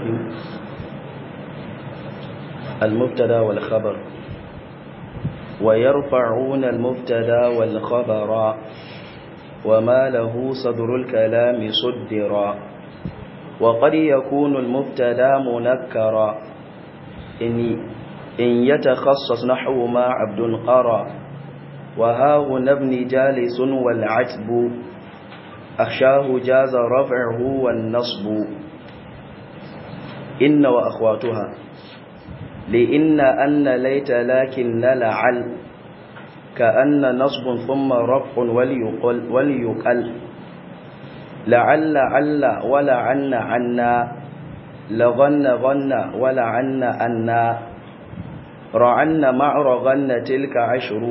الرحيم المبتدا والخبر ويرفعون المبتدا والخبر وما له صدر الكلام صدرا وقد يكون المبتدا منكرا إن, إن يتخصص نحو ما عبد قرى وها هنا ابن جالس والعتب أخشاه جاز رفعه والنصب إن وأخواتها لإن أن ليت لكن لعل كأن نصب ثم رفع وليقل, وليقل لعل عل ولعن عنا لغن غن ولعن أنا رعن مع رغن تلك عشر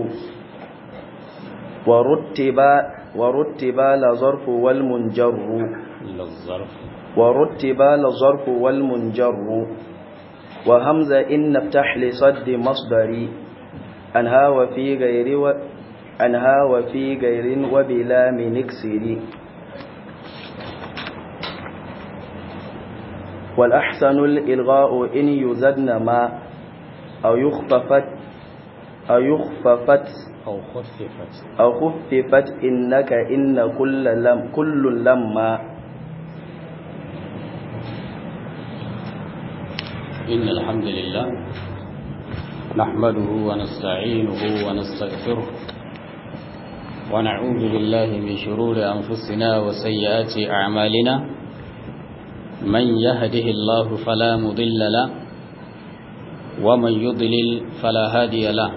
ورتب ورتب لظرف والمنجر للظرف ورتب لظرف والمنجر وهمزة إن افتح لصد مصدري أنها وفي غير و... أنها وفي غير وبلا من اكسري والأحسن الإلغاء إن يزدن ما أو يخففت أو يخففت أو خففت أو خففت إنك إن كل لم كل لما إن الحمد لله نحمده ونستعينه ونستغفره ونعوذ بالله من شرور أنفسنا وسيئات أعمالنا من يهده الله فلا مضل له ومن يضلل فلا هادي له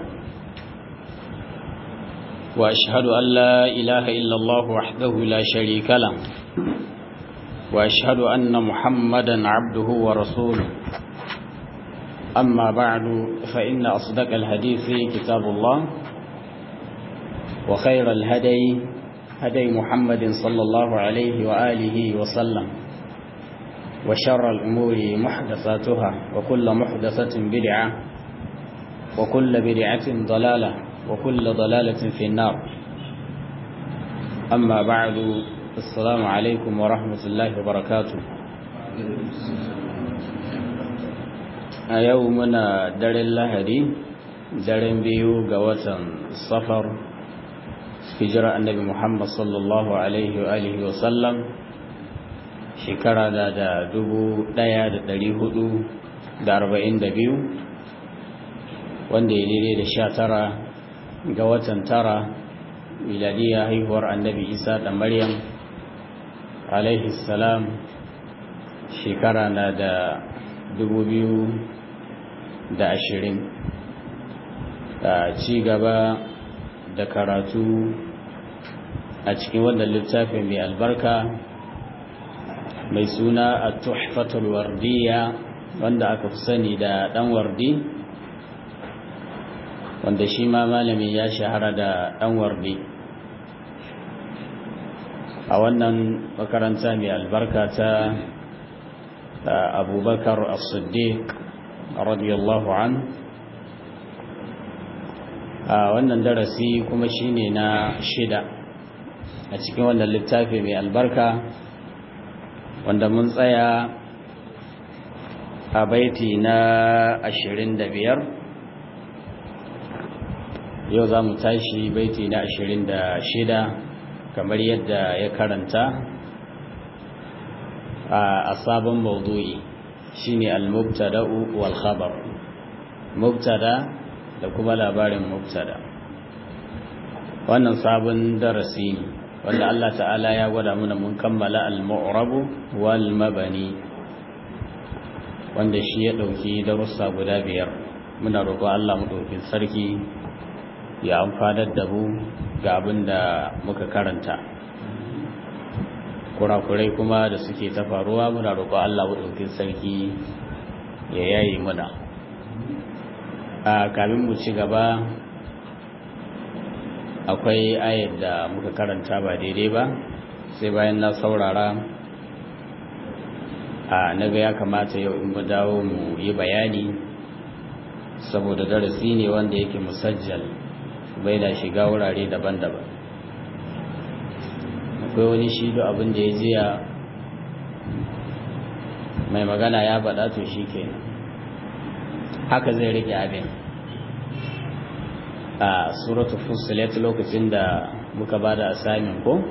وأشهد أن لا إله إلا الله وحده لا شريك له وأشهد أن محمدا عبده ورسوله أما بعد فإن أصدق الحديث كتاب الله وخير الهدي هدي محمد صلى الله عليه وآله وسلم وشر الأمور محدثاتها وكل محدثة بدعة وكل بدعة ضلالة وكل ضلالة في النار أما بعد السلام عليكم ورحمة الله وبركاته a yau muna daren lahadi daren biyu ga watan safar hijira annabi muhammad sallallahu alaihi wa alihi wa sallam shekara da da dubu daya da dari hudu da arba'in da biyu wanda ya daidai da sha tara ga watan tara miladiya haihuwar annabi isa da maryam alaihi salam shekara na da dubu biyu da ashirin a ci gaba da karatu a cikin wannan littafin mai albarka mai suna a tuhfatul wardiya wanda aka fi sani da dan wardi wanda shi ma malami ya shahara da dan wardi a wannan makaranta mai albarka ta abubakar as-siddiq radiyallahu an a wannan darasi kuma shine na shida a cikin wannan littafi mai albarka wanda mun tsaya a baiti na ashirin da biyar yau za mu tashi baiti na ashirin da shida kamar yadda ya karanta a sabon maudu'i shine al-mubtada'u wal khabar mubtada da kuma labarin mubtada wannan sabon darasi ne wanda Allah ta'ala ya gwada mana mun kammala al-mu'rabu wal mabani wanda shi ya dauki darussa guda biyar muna roƙo Allah mu dauki sarki ya amfanar da mu ga abin da muka karanta kurakurai kuma da suke ta faruwa muna roƙo Allah ɗaukin sarki ya yayi muna a kamin mu ci gaba akwai ayar da muka karanta ba daidai ba sai bayan na saurara a naga ya kamata yau in mu dawo mu yi bayani saboda darasi ne wanda yake musajjal bai da shiga wurare daban-daban akwai wani shi da abin da ya jiya mai magana ya faɗa to shi ke haka zai rike abin a suratu fusilet lokacin da muka ba da asamin ko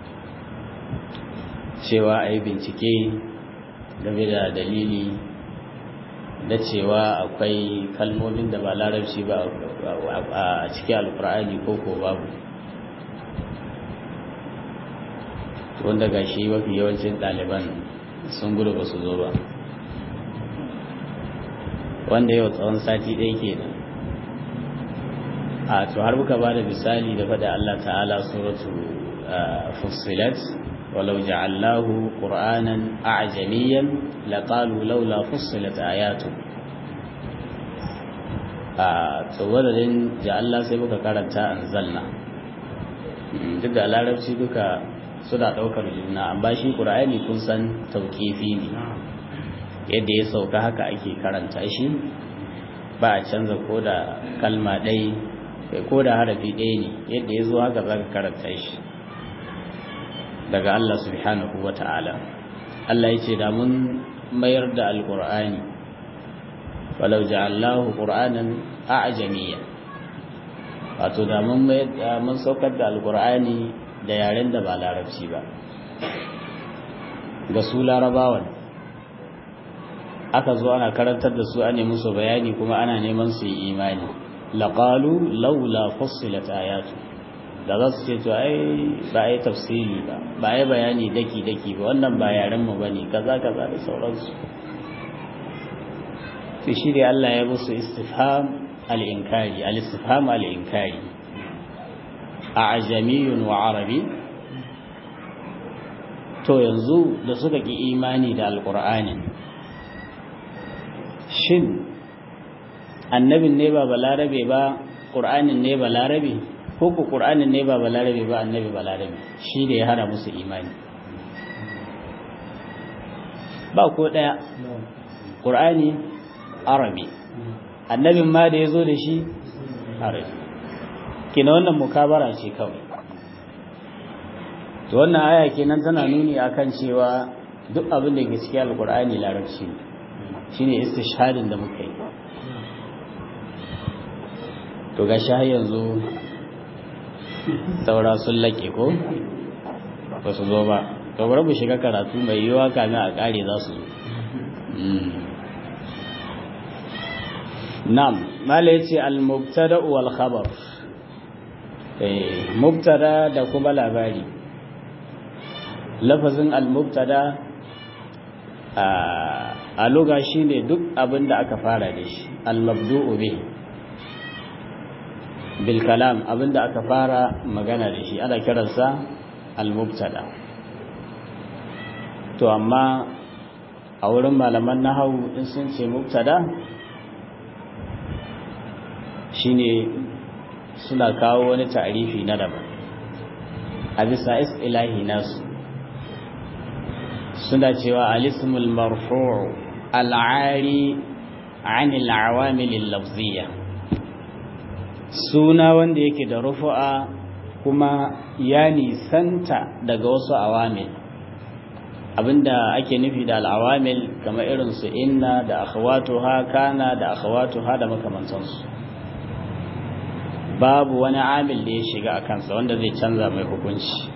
cewa a yi bincike game da dalili da cewa akwai kalmomin da ba larabci ba a cikin alkur'ani ko ko babu wanda ga shi mafi yawancin ɗaliban sun gudu ba su zo ba wanda yau tsawon sati ɗaya ke nan a to har muka ba da misali da faɗa Allah ta'ala suratu fussilat walau ja'allahu qur'anan a'jamiyyan laqalu laula fussilat ayatu a to wadadin ja'allah sai muka karanta anzalna duk da larabci duka suna ɗaukar juna amma shi ƙur'ani kun san tauƙifi ne yadda ya sauka haka ake karanta shi ba a canza ko da kalma ɗai ko da harafi ɗaya ne yadda ya zo haka za ka karanta shi daga Allah subhanahu wa ta'ala Allah ya ce da mun mayar da alƙur'ani walau ja'allahu qur'anan a'jamiyya wato da mun mun saukar da alƙur'ani da yaren da ba larabci ba ga su larabawan aka zo ana karantar da su ane musu bayani kuma ana neman su yi imani laqalu laula fussilat ayatu da za su ce to ai ba ai tafsiri ba ba ai bayani daki daki ba wannan ba yaren mu bane kaza kaza da sauransu to shi dai Allah ya musu istifham al-inkari al-istifham al-inkari a'jamiyun wa arabi to yanzu da suka ki imani da alqur'ani shin annabin ne ba balarabe ba qur'anin ne balarabe ko ku qur'anin ne ba balarabe ba annabi balarabe shi da ya hana musu imani ba ko daya qur'ani arabi annabin ma da yazo da shi arabi kina wannan mukabara ce kawai to wannan aya kenan tana nuni akan cewa duk abin da ke cikin alqur'ani larabci ne shine istishhadin da muka yi to ga shi yanzu saura sun laƙe ko ba su zo ba to bari mu shiga karatu mai yiwa kamin a ƙare za su zo nam mala yace al-mubtada wal khabar eh mubtada da kuma labari lafazin al-mubtada a luga shine duk abin da aka fara da shi al-mabdu'u bihi bil kalam abinda aka fara magana da shi ana kiransa al-mubtada to amma a wurin malaman nahawu in sun ce mubtada shine suna kawo wani ta'rifi na daban a bisa ilahi nasu suna cewa al-ismul marfu' al-'ari 'an al-'awamil al-lafziyyah suna wanda yake da rufu'a kuma ya nisanta daga wasu awamil abinda ake nufi da al'awamil kamar irin su inna da akhawatuha kana da akhawatuha da makamantansu babu wani amil da ya shiga a kansa wanda zai canza mai hukunci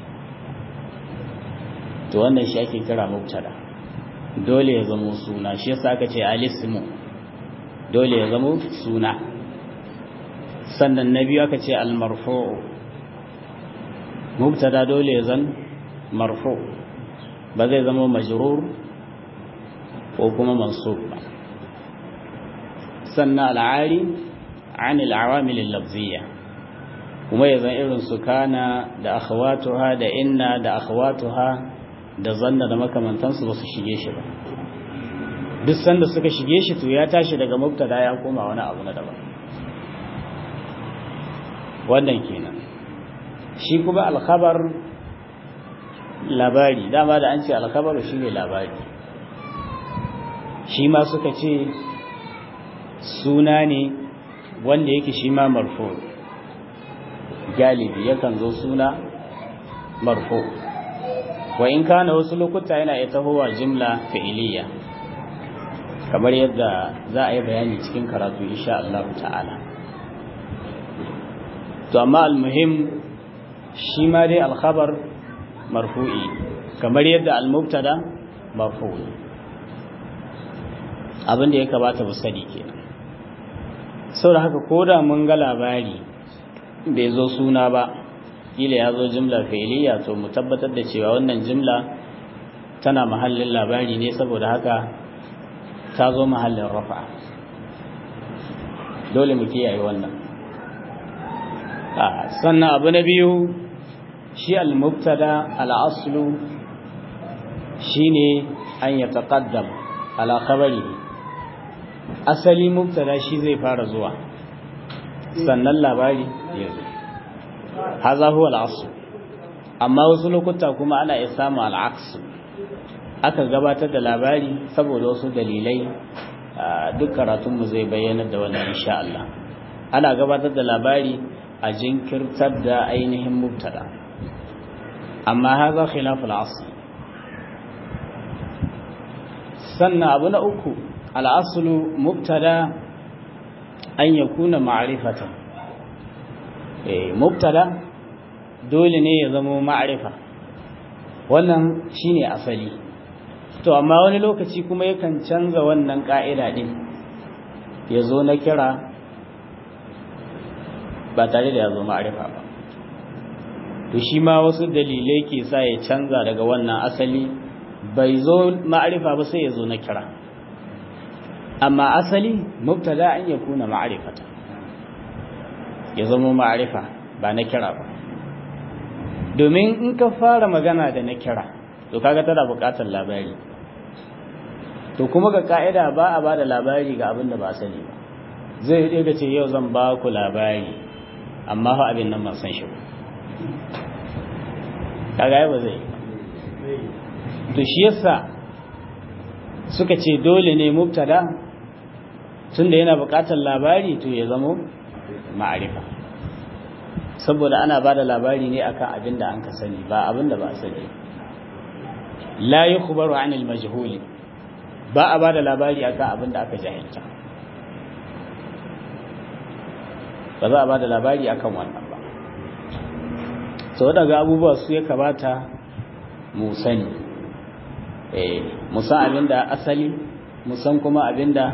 to wannan shi ake kira mubtada dole ya zama suna shi yasa aka ce alismu dole ya zama suna sannan na biyu aka ce almarfu'u mubtada dole ya zan marfu ba zai zama majrur ko kuma mansub ba sannan al'ari an al'awamil al-lafziyya kuma ya zan irin su kana da akhawatuha da inna da akhawatuha da zanna da makamantansu ba su shige shi ba duk sanda suka shige shi to ya tashi daga mubtada ya koma wani abu na daban wannan kenan shi kuma alkhabar labari dama da an ce alkhabar shi ne labari shi ma suka ce suna ne wanda yake shi ma marfo galibi yakan zo suna marfo wa in kana wasu lokuta yana iya tahowa jimla fi'iliya kamar yadda za a yi bayani cikin karatu insha Allah ta'ala to amma almuhim shi ma dai alkhabar marfu'i kamar yadda almubtada marfu'i abin da ya kamata mu sani kenan saboda haka koda mun ga labari bai zo suna ba kila ya zo jimla fi'liya to mu tabbatar da cewa wannan jimla tana mahallin labari ne saboda haka ta zo mahallin rafa dole mu kiyaye wannan sannan abu na biyu shi al-mubtada al-aslu shine an ya taqaddam ala khabarihi asali mubtada shi zai fara zuwa sannan labari ya zo haza huwa al-asl amma wasu lokuta kuma ana iya samu al-aks aka gabatar da labari saboda wasu dalilai duk karatunmu zai bayyana da wannan insha Allah ana gabatar da labari a jinkirtar da ainihin mubtada amma haza khilaful asl sannan abu na uku al'aslu mubtada an yakuna ma'rifatan eh mubtada dole ne ya zama ma'rifa wannan shine asali to amma wani lokaci kuma yakan canza wannan ka'ida din ya zo na kira ba tare da ya zo ma'arifa ba to shi ma wasu dalilai ke sa ya canza daga wannan asali bai zo ma'arifa ba sai ya zo na kira amma asali mubtada an ya kuna ma'arifata ya zama ma'arifa ba na kira ba domin in ka fara magana da na kira to kaga tana buƙatar labari to kuma ga ka'ida ba a ba da labari ga abin da ba sani ba zai yi ga ce yau zan ba ku labari amma fa abin nan ban san shi ba kaga ba zai to shi yasa suka ce dole ne mubtada tunda yana buƙatar labari to ya zamo ma'arifa saboda ana ba da labari ne akan abin da an ka sani ba abin da ba a sani la yukhbaru anil majhuli ba a ba da labari akan abin da aka jahilta ba za a ba da labari akan wannan ba sau daga abubuwa su ya kamata mu sani musan abin da asali musan kuma abin da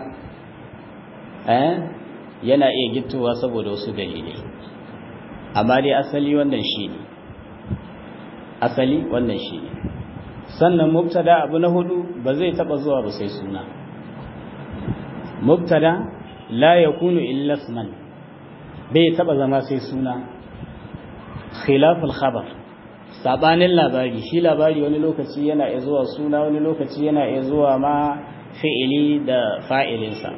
yana iya gittowa saboda wasu dalilai amma dai asali wannan shi ne asali wannan shi ne sannan mubtada abu na hudu ba zai taba zuwa ba sai suna mubtada la yakunu illa isman bai taba zama sai suna khilaful khabar sabanin labari shi labari wani lokaci yana iya zuwa suna wani lokaci yana iya zuwa ma fi'ili da fa'ilinsa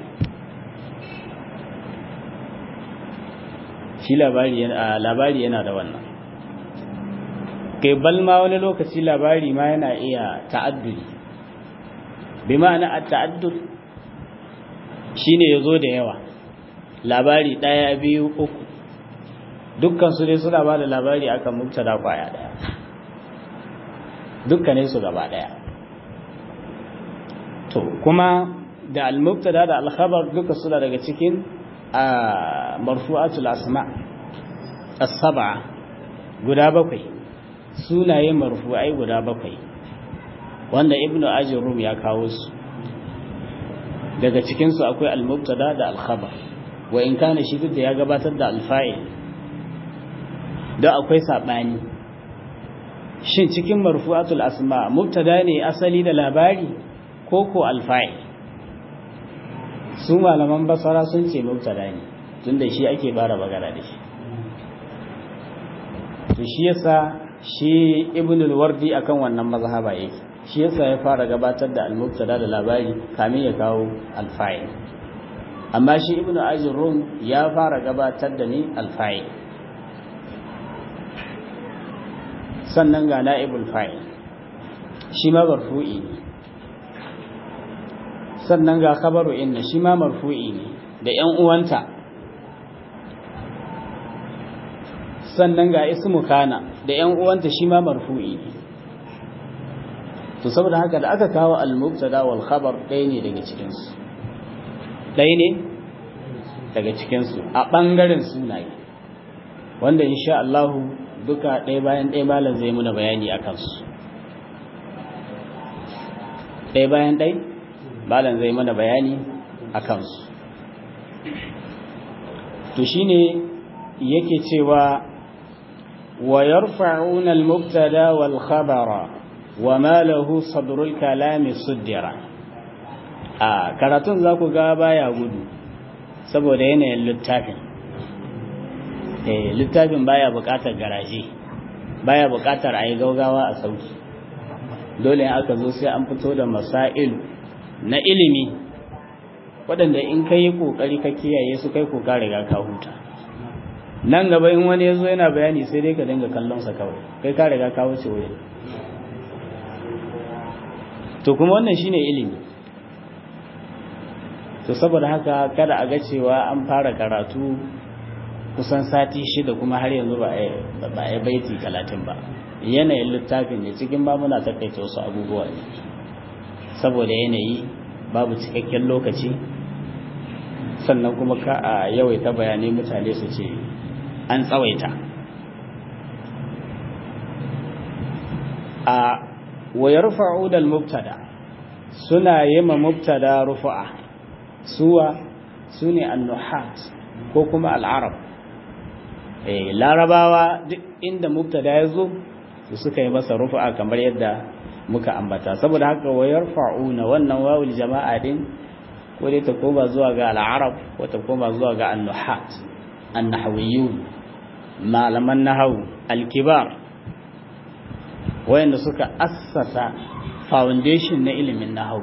shi labari yana labari yana da wannan kai balma wani lokaci labari ma yana iya ta'addudi bi ma'ana at-ta'addud shine yazo da yawa labari daya biyu uku dukkan su dai suna ba da labari akan mubtada kwaya daya dukkanin su gaba daya to kuma da al-mubtada da al-khabar duka suna daga cikin marfu'atul asma as-sab'a guda bakwai sunaye marfu'ai guda bakwai wanda ibnu ajrum ya kawo su daga cikin su akwai al-mubtada da al-khabar wa in kana shi duk da ya gabatar da al-fa'il da akwai sabani shin cikin marfu'atul asma mubtada ne asali da labari ko ko al-fa'il su malaman basara sun ce mubtada ne tunda shi ake bara magana da shi to shi yasa shi ibn al-wardi akan wannan mazhaba yake shi yasa ya fara gabatar da al-mubtada da labari kamin ya kawo al-fa'il amma shi ibn ajrum ya fara gabatar da ni al-fa'il sannan ga na'ibul fa'il shi ma marfu'i ne sannan ga khabaru inna shi ma marfu'i ne da ƴan uwanta sannan ga ismu kana da ƴan uwanta shi ma marfu'i ne to saboda haka da aka kawo al-mubtada wal khabar ɗaya ne daga cikin su ɗaya ne daga cikinsu a ɓangaren sunaye wanda insha Allahu duka ɗaya bayan ɗaya malam zai muna bayani a kansu ɗaya bayan ɗaya malam zai muna bayani a kansu to shine yake cewa wa yarfa'una al-mubtada wal khabara wa ma lahu sadrul kalami suddira a karatun za ku ga baya gudu saboda yanayin littafin eh littafin baya buƙatar garaje baya buƙatar a yi gaugawa a sauki dole aka zo sai an fito da masail na ilimi waɗanda in ka yi ƙoƙari ka kiyaye su kai ko ka riga ka huta nan gaba in wani ya zo yana bayani sai dai ka dinga kallonsa kawai kai ka riga ka wuce wurin to kuma wannan shine ilimi to saboda haka kada a ga cewa an fara karatu kusan sati shida kuma har yanzu ba a yi baiti talatin ba yanayin littafin ne cikin ba muna takaita wasu abubuwa ne saboda yanayi babu cikakken lokaci sannan kuma ka a yawaita bayanai mutane su ce an tsawaita a wayar fa'udal mubtada suna yi ma mubtada rufa'a suwa su ne annuhat ko kuma al'arab larabawa duk inda mubtada ya zo su suka yi masa rufa'a kamar yadda muka ambata saboda haka wayar fa'una wannan wawul jama'a din ko dai ta koma zuwa ga al'arab ko ta koma zuwa ga annuhat annahawiyun malaman nahawu alkibar wayanda suka assasa foundation na ilimin nahawu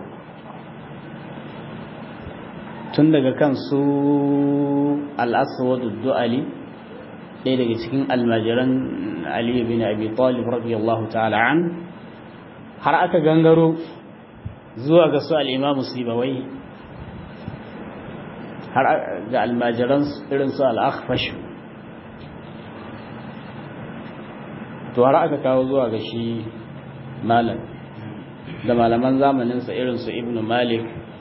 tun daga kan su al-aswad du'ali ɗaya daga cikin almajiran ali bin abi talib radiyallahu ta'ala an har aka gangaro zuwa ga su al-imamu sibawai har ga almajiran irin su al-akhfash to har aka kawo zuwa ga shi malam da malaman zamaninsa irin su ibnu malik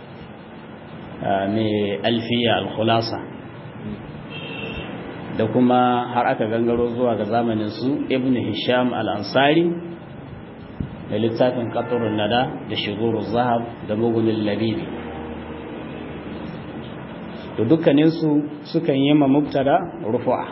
mai alfiya al-khulasa da kuma har aka gangaro zuwa ga zamanin su ibn hisham al-ansari da littafin qatrun nada da shigurul zahab da mugunul labibi to dukkanin su sukan yi ma mubtada rufu'a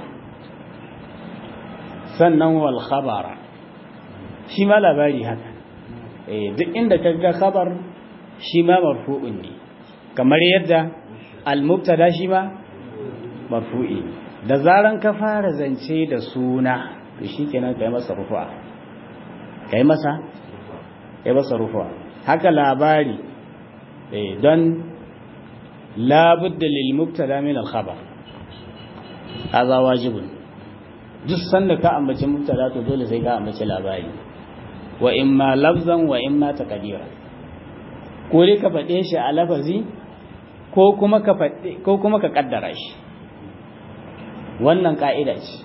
sannan wal khabara shi ma labari haka eh duk inda kaga khabar shi ma marfu'un ne kamar yadda al-mubtada shi ma marfu'i da zaran ka fara zance da suna to shikenan kai masa rufu'a kai masa kai masa rufu'a haka labari eh don la budda lil mubtada min al khabar hadha wajibun duk sanda ka ambaci mubtada to dole sai ka ambaci labari wa imma lafzan wa imma taqdira ko dai ka faɗe shi a lafazi ko kuma ka faɗe ko kuma ka kaddara shi wannan ka'ida ce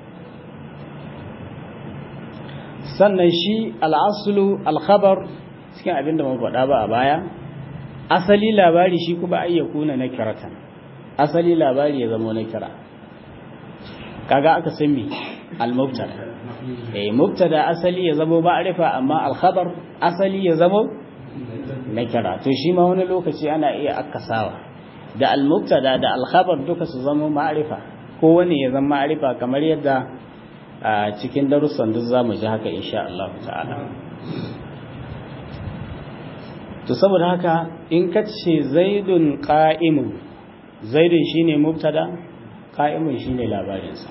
sannan shi al'asulu alkhabar cikin abinda mun faɗa ba a baya asali labari shi kuma ayyakuna na kiratan asali labari ya zama na kira kaga aka san me al-mubtada eh mubtada asali ya zama ma'rifa amma al-khabar asali ya zama na kira to shi ma wani lokaci ana iya akasawa da al-mubtada da al-khabar duka su zama ma'rifa ko wani ya zama ma'rifa kamar yadda a cikin darussan duk zamu ji haka insha Allah ta'ala to saboda haka in ka ce zaidun qa'imun zaidun shine mubtada qa'imun shine labarinsa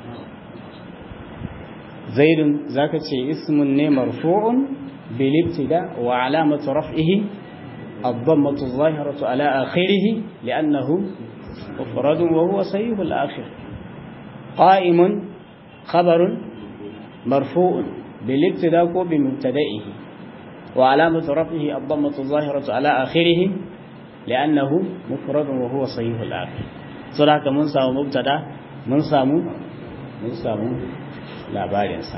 zaidun zaka ce ismun ne marfu'un bil ibtida wa alamatu raf'ihi الضمة الظاهرة على آخره لأنه مفرد وهو صحيح الآخر قائم خبر مرفوع بالابتداء بمبتدئه وعلامة رفعه الضمة الظاهرة على آخره لأنه مفرد وهو صحيح الآخر صلاة من سامو مبتدا من سامو من سامو لا بارنسا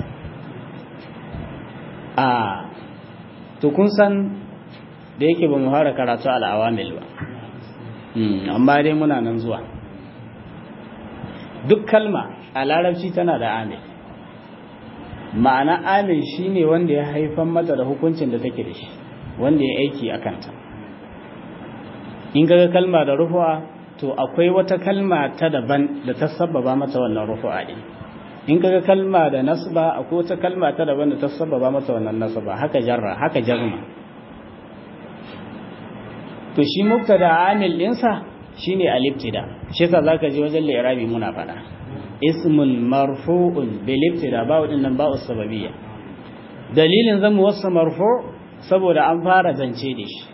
آه تكون سن da yake ba mu fara karatu al'awamil ba amma dai muna nan zuwa duk kalma a larabci tana da amil ma'ana amil shine wanda ya haifan mata da hukuncin da take da shi wanda ya aiki a kanta in ga kalma da rufu'a to akwai wata kalma ta daban da ta sababa mata wannan rufu'a din in kaga kalma da nasba akwai wata kalma ta daban da ta sababa mata wannan nasba haka jarra haka jarma to shi mubtada amil dinsa shine al-ibtida shi yasa zaka ji wajen li'rabi muna fada ismun marfu'un bil ibtida ba wadin nan ba sababiyya dalilin zamu wasa marfu' saboda an fara zance da shi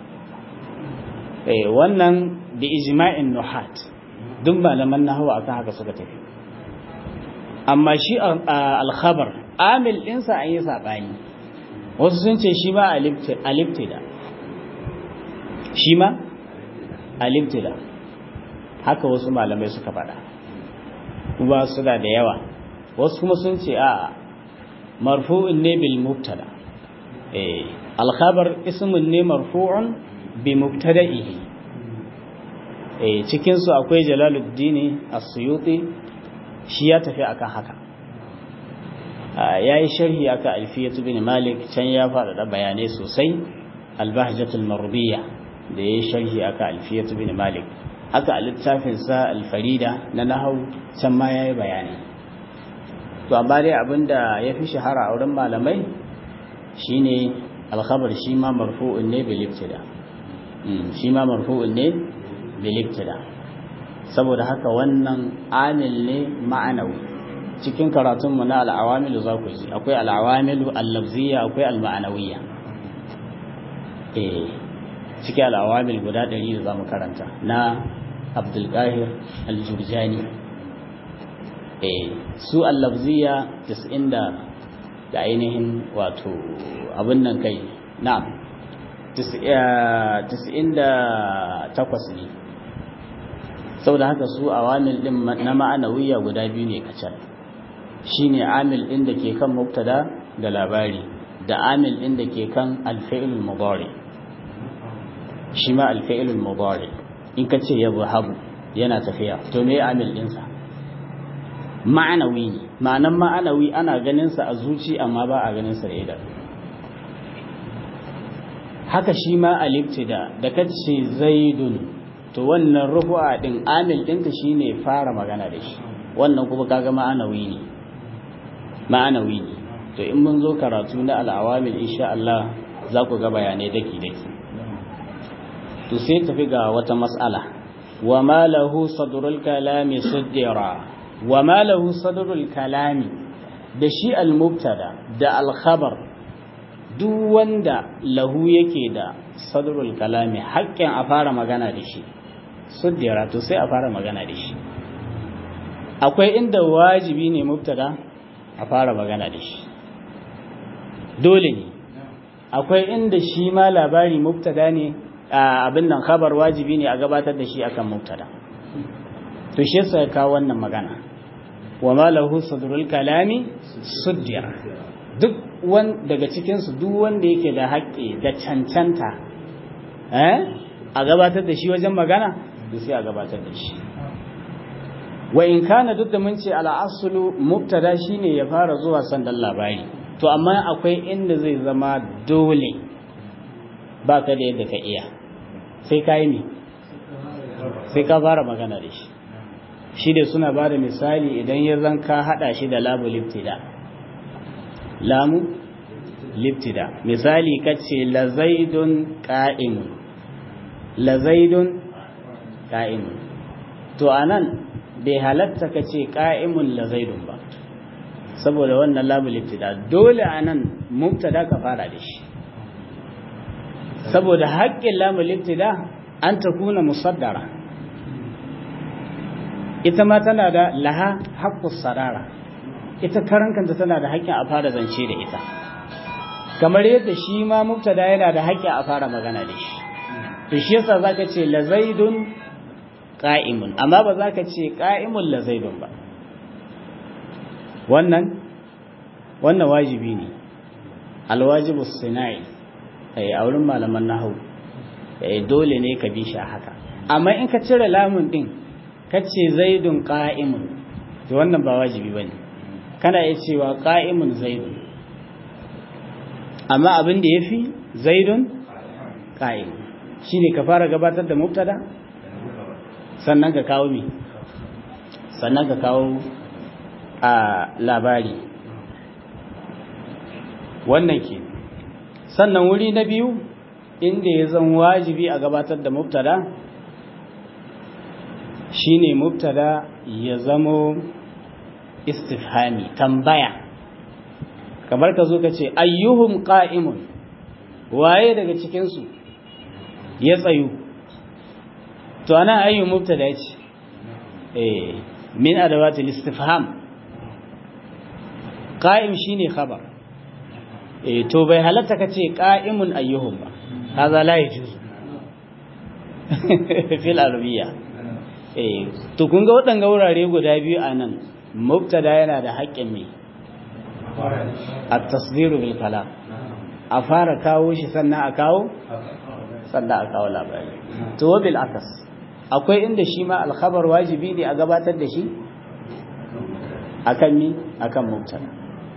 eh wannan bi ijma'in nuhat duk malaman nahwa akan haka suka tafi amma shi al-khabar amil dinsa an yi sabani wasu sun ce shi ma al-ibtida shi ma al-ibtida haka wasu malamai suka faɗa kuma suna da yawa wasu kuma sun ce a marfu'un ne bil mubtada eh al-khabar ismun ne marfu'un bi mubtada'ihi eh cikin su akwai Jalaluddin As-Suyuti shi ya tafi akan haka yayi sharhi akan Alfiyatu bin Malik can ya faɗaɗa bayanai sosai Al-Bahjatul Marbiyya da yayi sharhi akan Alfiyatu bin Malik haka a littafin sa Al-Farida na nahwu can ma yayi bayani to amma dai abinda yafi shahara a wurin malamai shine al-khabar shi ma marfu'un ne bil ibtida shi ma marfu'un ne bilibtida saboda haka wannan amil ne ma'anawi cikin karatunmu na al'awamilu za ku ji akwai al'awamilu al-lafziyya akwai al-ma'anawiyya eh cikin al'awamil guda ɗari da za mu karanta na abdulkahir al-jurjani eh su al-lafziyya 90 da da ainihin wato abin nan kai na'am 98 ne saboda haka su awamil din na ma'anawiya guda biyu ne kacal shine amil din da ke kan mubtada da labari da amil din da ke kan alfi'il mudari shi ma alfi'il mudari in ka ce yadhhabu yana tafiya to me amil din sa ma'anawi ne ma'anan ma'anawi ana ganin sa a zuci amma ba a ganin sa da idan haka shi ma alibtida da kace zaidun to wannan rufu'a din amil ɗinta shine fara magana da shi wannan kuma kaga ma'anawi ne ma'anawi ne to in mun zo karatu na al'awamil insha Allah za ku ga bayanai daki daki to sai tafi ga wata mas'ala wa ma lahu sadrul kalami suddira wa ma lahu sadrul kalami da shi al-mubtada da al-khabar duk wanda lahu yake da sadrul kalami haƙƙin a fara magana da shi suddira to sai a fara magana da shi akwai inda wajibi ne mubtada a fara magana da shi dole ne akwai inda shi ma labari mubtada ne abin nan khabar wajibi ne a gabatar da shi akan mubtada to shi yasa ka wannan magana wa ma lahu sadrul kalami suddira duk wan daga cikin su duk wanda yake da haƙƙi da cancanta eh a gabatar da shi wajen magana da sai a gabatar da shi wa in kana duk da mun ce al'asulu mubtada shine ya fara zuwa sandan labari to amma akwai inda zai zama dole ba ka da yadda ka iya sai ka yi ne sai ka fara magana da shi shi da suna ba da misali idan ya zan ka haɗa shi da lamu liftida lamu liftida misali ka ce lazaidun ƙa'imun lazaidun ƙa'imun to a nan bai halatta ka ce ƙa'imun lazaidun ba saboda wannan lamu liftida dole a nan mubtada ka fara da shi saboda haƙƙin lamu liftida an ta kuna musaddara ita ma tana da laha haƙƙus sarara ita karankanta tana da haƙƙin a fara zance da ita kamar yadda shi ma mubtada yana da haƙƙin a fara magana da shi to shi yasa zaka ce la zaidun qa'imun amma ba zaka ce qa'imun la zaidun ba wannan wannan wajibi ne alwajibu sinai ai a wurin malaman nahwu dole ne ka bi shi a haka amma in ka cire lamun din ka ce zaidun qa'imun to wannan ba wajibi bane kana iya cewa qa'imun zaidun amma abin da yafi zaidun qa'im shine ka fara gabatar da mubtada sannan ka kawo mi sannan ka kawo a labari wannan ke sannan wuri na biyu inda ya zan wajibi a gabatar da mubtada shine mubtada ya zamo istifhami tambaya kamar ka zo ka ce ayyuhum qa'imun waye daga cikinsu ya tsayu to ana ayyu mubtada ce eh min adawatil istifham qa'im shine khabar eh to bai halatta kace qa'imun ayyuhum ba hadha la yajuz fil arabiyya eh to kun ga wadanga wurare guda biyu anan mubtada yana da haƙƙin me at-tasdiru bil kalam a fara kawo shi sannan a kawo sannan a kawo labari to bil akas akwai inda shi ma alkhabar wajibi ne a gabatar da shi akan ni akan mubtada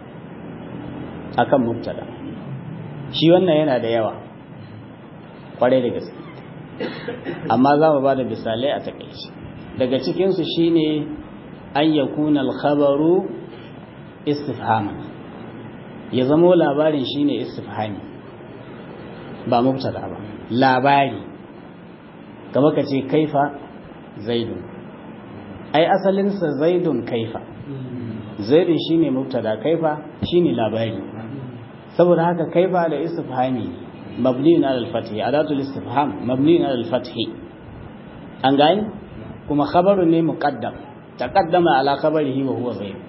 akan mubtada shi wannan yana da yawa kwarai da gaske amma za mu ba da misalai a takaici daga cikinsu shine an yakuna alkhabaru istifhaman ya zamo labarin shine istifhami ba mubtada ba labari kamar ka ce kaifa zaidun ai asalinsa zaidun kaifa zaidun shine mubtada kaifa shine labari saboda haka kaifa da istifhami mabniun ala al-fath adatul istifham mabniun ala al-fath an gani kuma khabarun ne muqaddam taqaddama ala khabarihi wa huwa zaid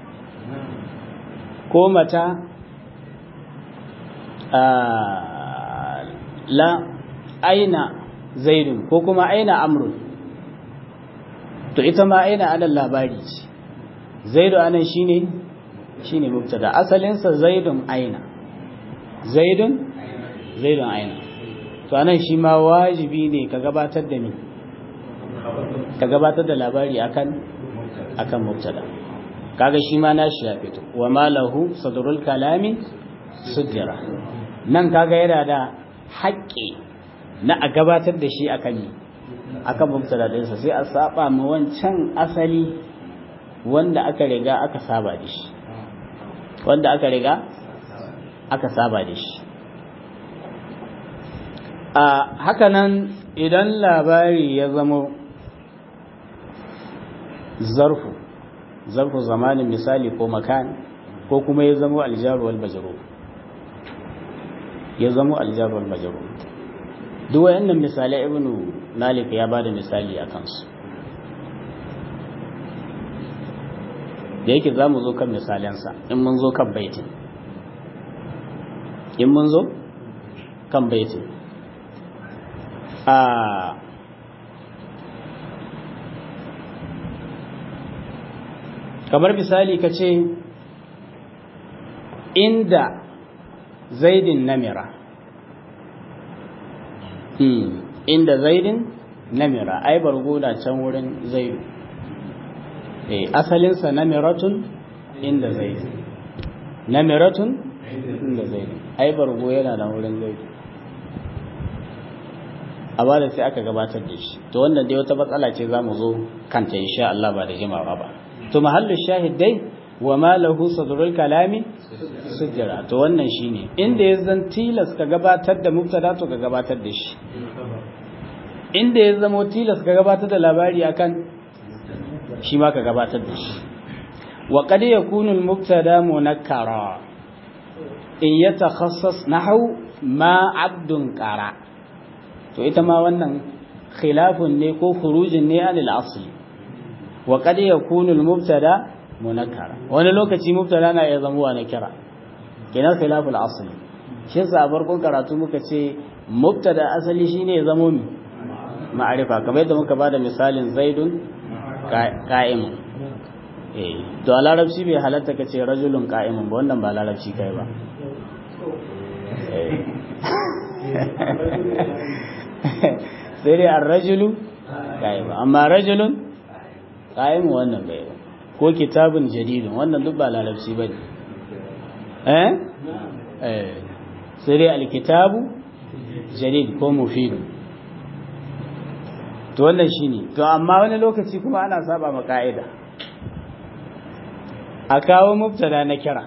ko mata la aina zaidun ko kuma aina amrun to ita ma aina alal labari ce zaidu anan shine shine mubtada asalin sa zaidun aina zaidun zaidun aina to anan shi ma wajibi ne ka gabatar da ni ka gabatar da labari akan akan mubtada kaga shi ma nashi ya fito wa malahu sadrul kalami sujjara nan kaga yana da haƙƙi na a gabatar da shi akan yi akan mubtada ɗinsa sai a saba ma wancan asali wanda aka riga aka saba da shi wanda aka riga aka saba da shi a hakanan idan labari ya zamo zarfu zarfu zamanin misali ko makan ko kuma ya zamo aljaru wal majrur ya zamo aljaru wal majrur duk wayannan misalai ibnu malik ya bada misali a kansu da yake za mu zo kan misalensa in mun zo kan baitin in mun zo kan baitin a kamar misali ka ce inda zaidin namira inda zaidin namira ai bargo da can wurin zaidu eh asalinsa namiratun inda zaidu namiratun inda zaidu ai bargo yana da wurin zaidu a ba da sai aka gabatar da shi to wannan dai wata matsala ce za mu zo kanta insha Allah ba da jimawa ba to mahallu shahid dai wa ma lahu sadrul kalami sujjara to wannan shine inda ya zan tilas ka gabatar da mubtada to ka gabatar da shi inda ya zama tilas ka gabatar da labari akan shi ma ka gabatar da shi wa qad yakunu al mubtada munakkara in yatakhassas nahwu ma abdun qara to ita ma wannan khilafun ne ko khurujin ne anil asli wa qad yakunu al mubtada munakkara wani lokaci mubtada na iya zama na kira kenan khilaful asli shi sa farkon karatu muka ce mubtada asali shine ya zama mi ma'arifa kamar yadda muka bada misalin zaidun qa'imun eh to a larabci bai halatta kace rajulun qa'imun ba wannan ba larabci kai ba sai dai ar-rajulu qa'imun amma rajulun qa'imun wannan bai ba ko kitabun jadidun wannan duk ba larabci bane eh eh sai dai al-kitabu jadid ko mufid to wannan shine to amma wani lokaci kuma ana saba ma ka'ida a kawo mubtada na kira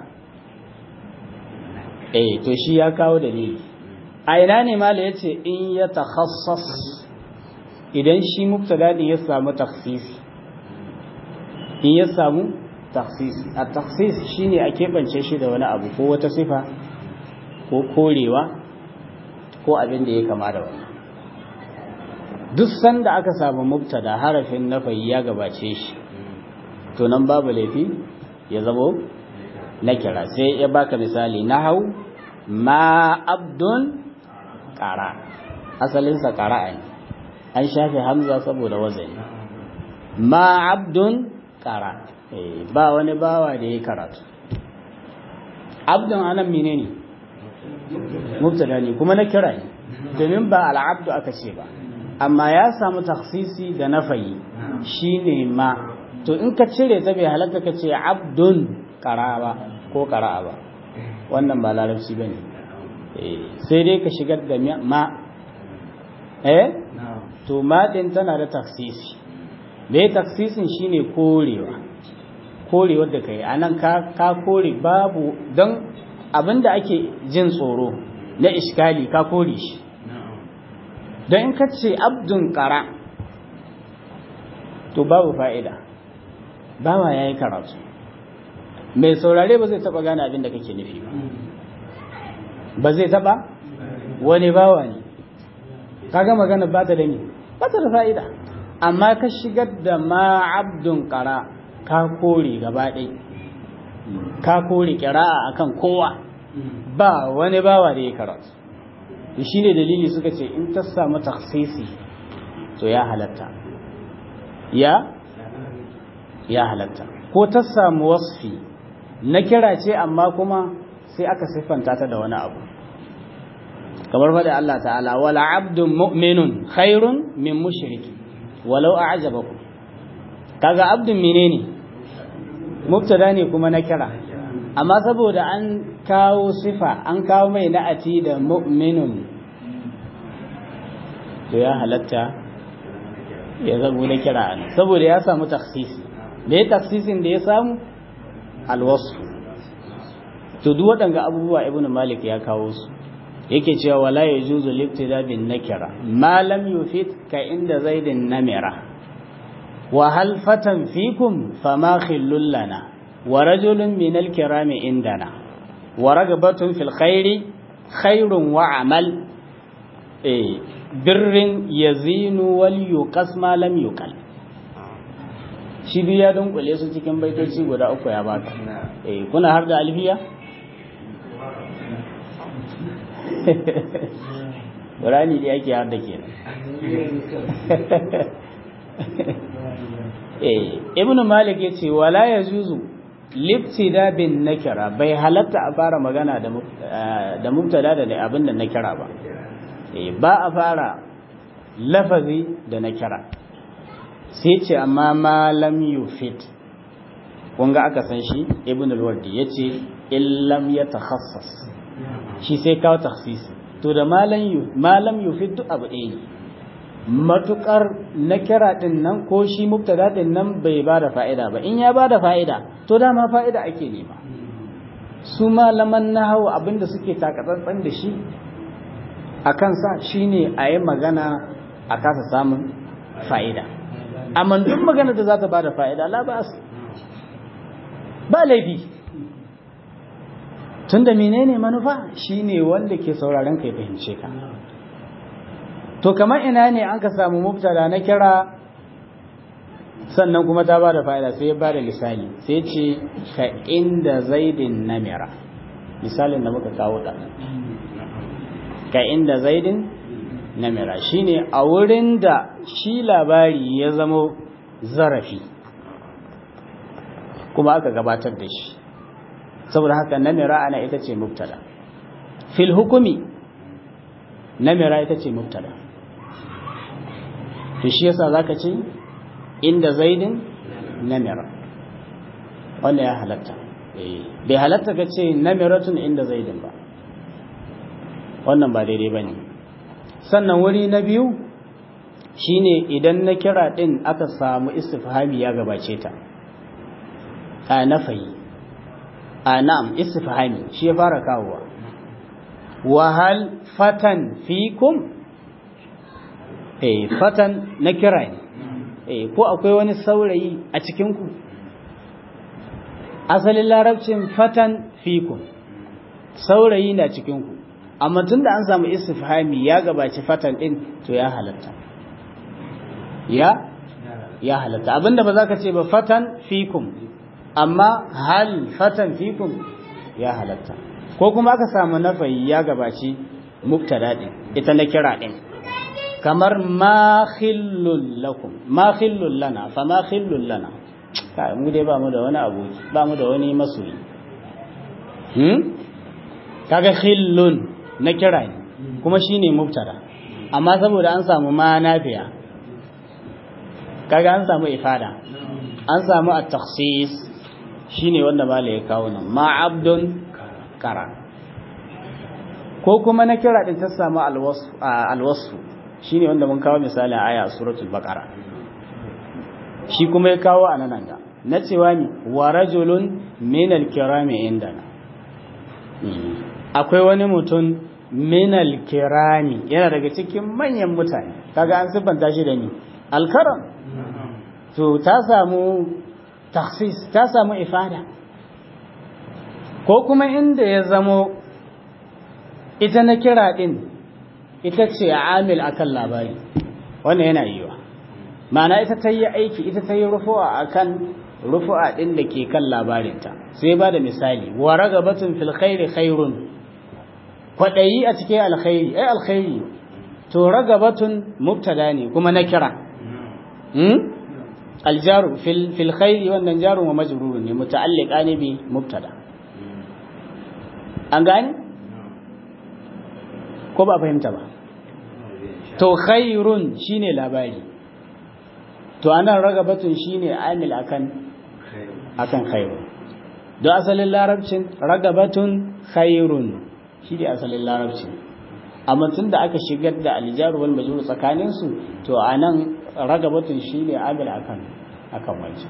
eh to shi ya kawo dalili a ina ne mala yace in ya takhassas idan shi mubtada din ya samu takhsisi in ya samu takhsisi a takhsis shine a kebance shi da wani abu ko wata sifa ko korewa ko abin da ya kama da wannan duk sanda aka samu mubtada harafin nafayi ya gabace shi to nan babu laifi ya zamo na kira sai ya baka misali na hau ma abdun ƙara asalinsa ƙara ne an shafe hamza saboda wazani ma abdun ƙara ba wani bawa da ya karatu abdun anan mine ne mubtada ne kuma na kira ne domin ba al'abdu aka ce ba amma ya samu taksisi da nafayi shine ma to in ka cire ta bai halatta ka ce abdun ƙara ba ko ƙara'a ba wannan ba larabci ba ne sai dai ka shigar da ma eh to ma ɗin tana da taksisi me taksisin shine korewa korewar da kai anan ka ka kore babu don abinda ake jin tsoro na iskali ka kore shi don in ka ce abdun ƙara to babu fa'ida bawa ya yi karatu mai saurare ba zai taba gane abin da kake nufi ba ba zai taba wani bawa ne kaga magana ba ta da ni ba ta da fa'ida amma ka shigar da ma abdun kara ka kore gaba ɗai ka kore kira'a akan kowa ba wani bawa da ya karatu shi ne dalili suka ce in ta samu taksisi to ya halatta ya ya halatta ko ta samu wasfi na kira ce amma kuma sai aka siffanta ta da wani abu kamar faɗi Allah ta'ala wala abdun mu'minun khairun min mushriki walau a'jabakum kaga abdun menene mubtada ne kuma na kira amma saboda an kawo sifa an kawo mai na'ati da mu'minun to ya halatta ya zago na kira saboda ya samu taksisi da ya taksisin da ya samu alwasu to duk waɗanga abubuwa ibnu malik ya kawo su yake cewa wala yajuzu libtida bin nakira ma lam yufid ka inda zaidin namira wa hal fatan fikum fama khillul lana wa rajulun min al kirami indana wa ragbatun fil khairi khairun wa amal eh birrin yazinu wal yuqas ma lam yuqal shi biya don kule su cikin baitoci guda uku ya baka eh kuna har da alfiya Qur'ani da yake har da ke eh ibn malik yace wala yajuzu libtida bin nakira bai halatta a fara magana da da mubtada da abin da nakira ba eh ba a fara lafazi da nakira sai ce amma malam yufit kunga aka san shi ibn al-wardi yace illam yatakhassas shi sai kawo takhsisi to da malam yu malam yufit duk abu ɗaya matukar na kira din nan ko shi mubtada din nan bai ba da fa'ida ba in ya ba da fa'ida to dama fa'ida ake nema su malaman nahawu abinda suke takatsantsan da shi a kansa shine a yi magana a kasa samun fa'ida amma duk magana da za ta ba da fa'ida la ba ba laifi tunda menene manufa shine wanda ke sauraron ka ya fahimce ka to kamar ina ne an ka samu mubtada na kira sannan kuma ta ba da fa'ida sai ya ba da misali sai ce ka inda zaidin namira misalin da muka kawo da ka inda zaidin namira shine a wurin da shi labari ya zamo zarafi kuma aka gabatar da shi saboda haka namira ana ita ce mubtada fil hukumi namira ita ce mubtada to shi yasa zaka ce inda zaidin namira wanda ya halatta bai halatta ka ce namiratun inda zaidin ba wannan ba daidai ba ne sannan wuri na biyu shine idan na kira din aka samu istifhami ya gabace ta a nafayi a na'am istifhami shi ya fara kawowa wahal fatan fikum eh fatan na kira ne eh ko akwai wani saurayi a cikin ku asalin larabcin fatan fikum saurayi na cikin ku amma tunda an samu istifhami ya gabaci fatan din to ya halatta ya ya halatta abinda ba za ka ce ba fatan fikum amma hal fatan fikum ya halatta ko kuma aka samu nafayi ya gabaci mubtada din ita na kira din kamar ma khillul lakum ma khillul lana fa ma khillul lana kai mu dai ba mu da wani aboki ba mu da wani masoyi hmm kaga khillun na kira ne kuma shine mubtada amma saboda an samu ma nafiya kaga an samu ifada an samu at-takhsis shine wanda mala ya kawo nan ma abdun kara ko kuma na kira din ta samu alwasu shine wanda mun kawo misalin aya suratul baqara shi kuma ya kawo a nan ga na cewa ni wa rajulun min al-kirami indana akwai wani mutum min al-kirami yana daga cikin manyan mutane kaga an siffanta shi da ni al-karam to ta samu taksis ta samu ifada ko kuma inda ya zamo ita na kira din ita ce amil akan labari wannan yana yiwa ma'ana ita ta yi aiki ita ta yi rufu'a akan rufu'a din da ke kan labarinta sai ba da misali wa ragabatun fil khairi khairun kwadayi a cikin alkhairi ai alkhairi to ragabatun mubtada ne kuma na kira الجار في في الخير wannan jarun wa majrurun ne muta'alliqa ne bi mubtada an gane ko ba fahimta ba to khairun shine labari to anan ragabatun shine amil akan akan khairun do asalin larabcin ragabatun khairun shi ne asalin larabcin amma tun da aka shigar da aljaru wal majrur tsakanin su to anan ragabatun shine amil akan akan wancan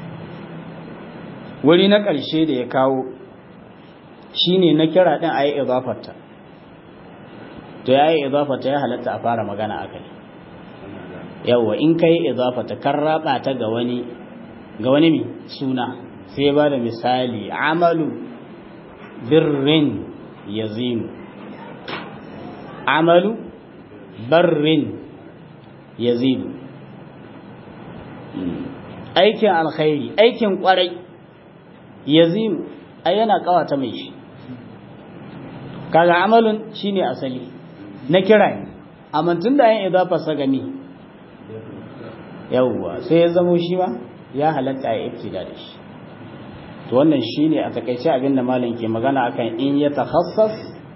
wuri na ƙarshe da ya kawo shine na kira din ayi idafarta to yayi idafarta ya halatta a fara magana akai yawa in kai idafata kan raba ta ga wani ga wani mi suna sai ba da misali amalu birrin yazinu amalu barrin yazinu aikin alkhairi aikin kwarai yazinu ai yana kawata mai shi kaga amalun shine asali na kira ne amma tun da yin idafa sa gani yawwa sai ya zamo shi ma ya halatta ya ibtida da shi to wannan shine a takaice abin da malam ke magana akan in ya takhassas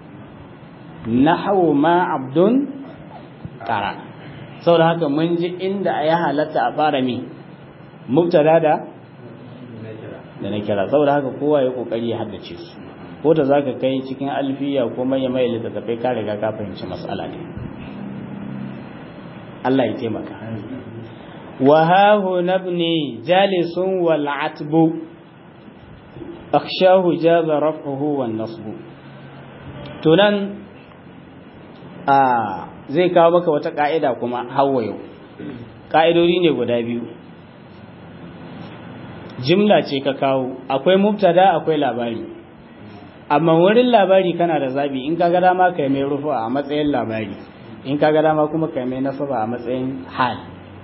nahwu ma abdun qara saboda haka mun ji inda ya halatta a fara mi mubtada da da na kira saboda haka kowa ya kokari ya haddace su ko da zaka kai cikin alfiya ko mai mai littattafai ka riga ka fahimci mas'ala ne Allah ya taimaka wa ha huna ibni jalisun wal atbu akhshahu jaza raf'uhu wan nasbu to nan a zai kawo maka wata ka'ida kuma hawa yau ka'idodi ne guda biyu jimla ce ka kawo akwai mubtada akwai labari amma wurin labari kana da zabi in ka ga dama kai mai rufu a matsayin labari in ka ga dama kuma kai mai nasaba a matsayin hal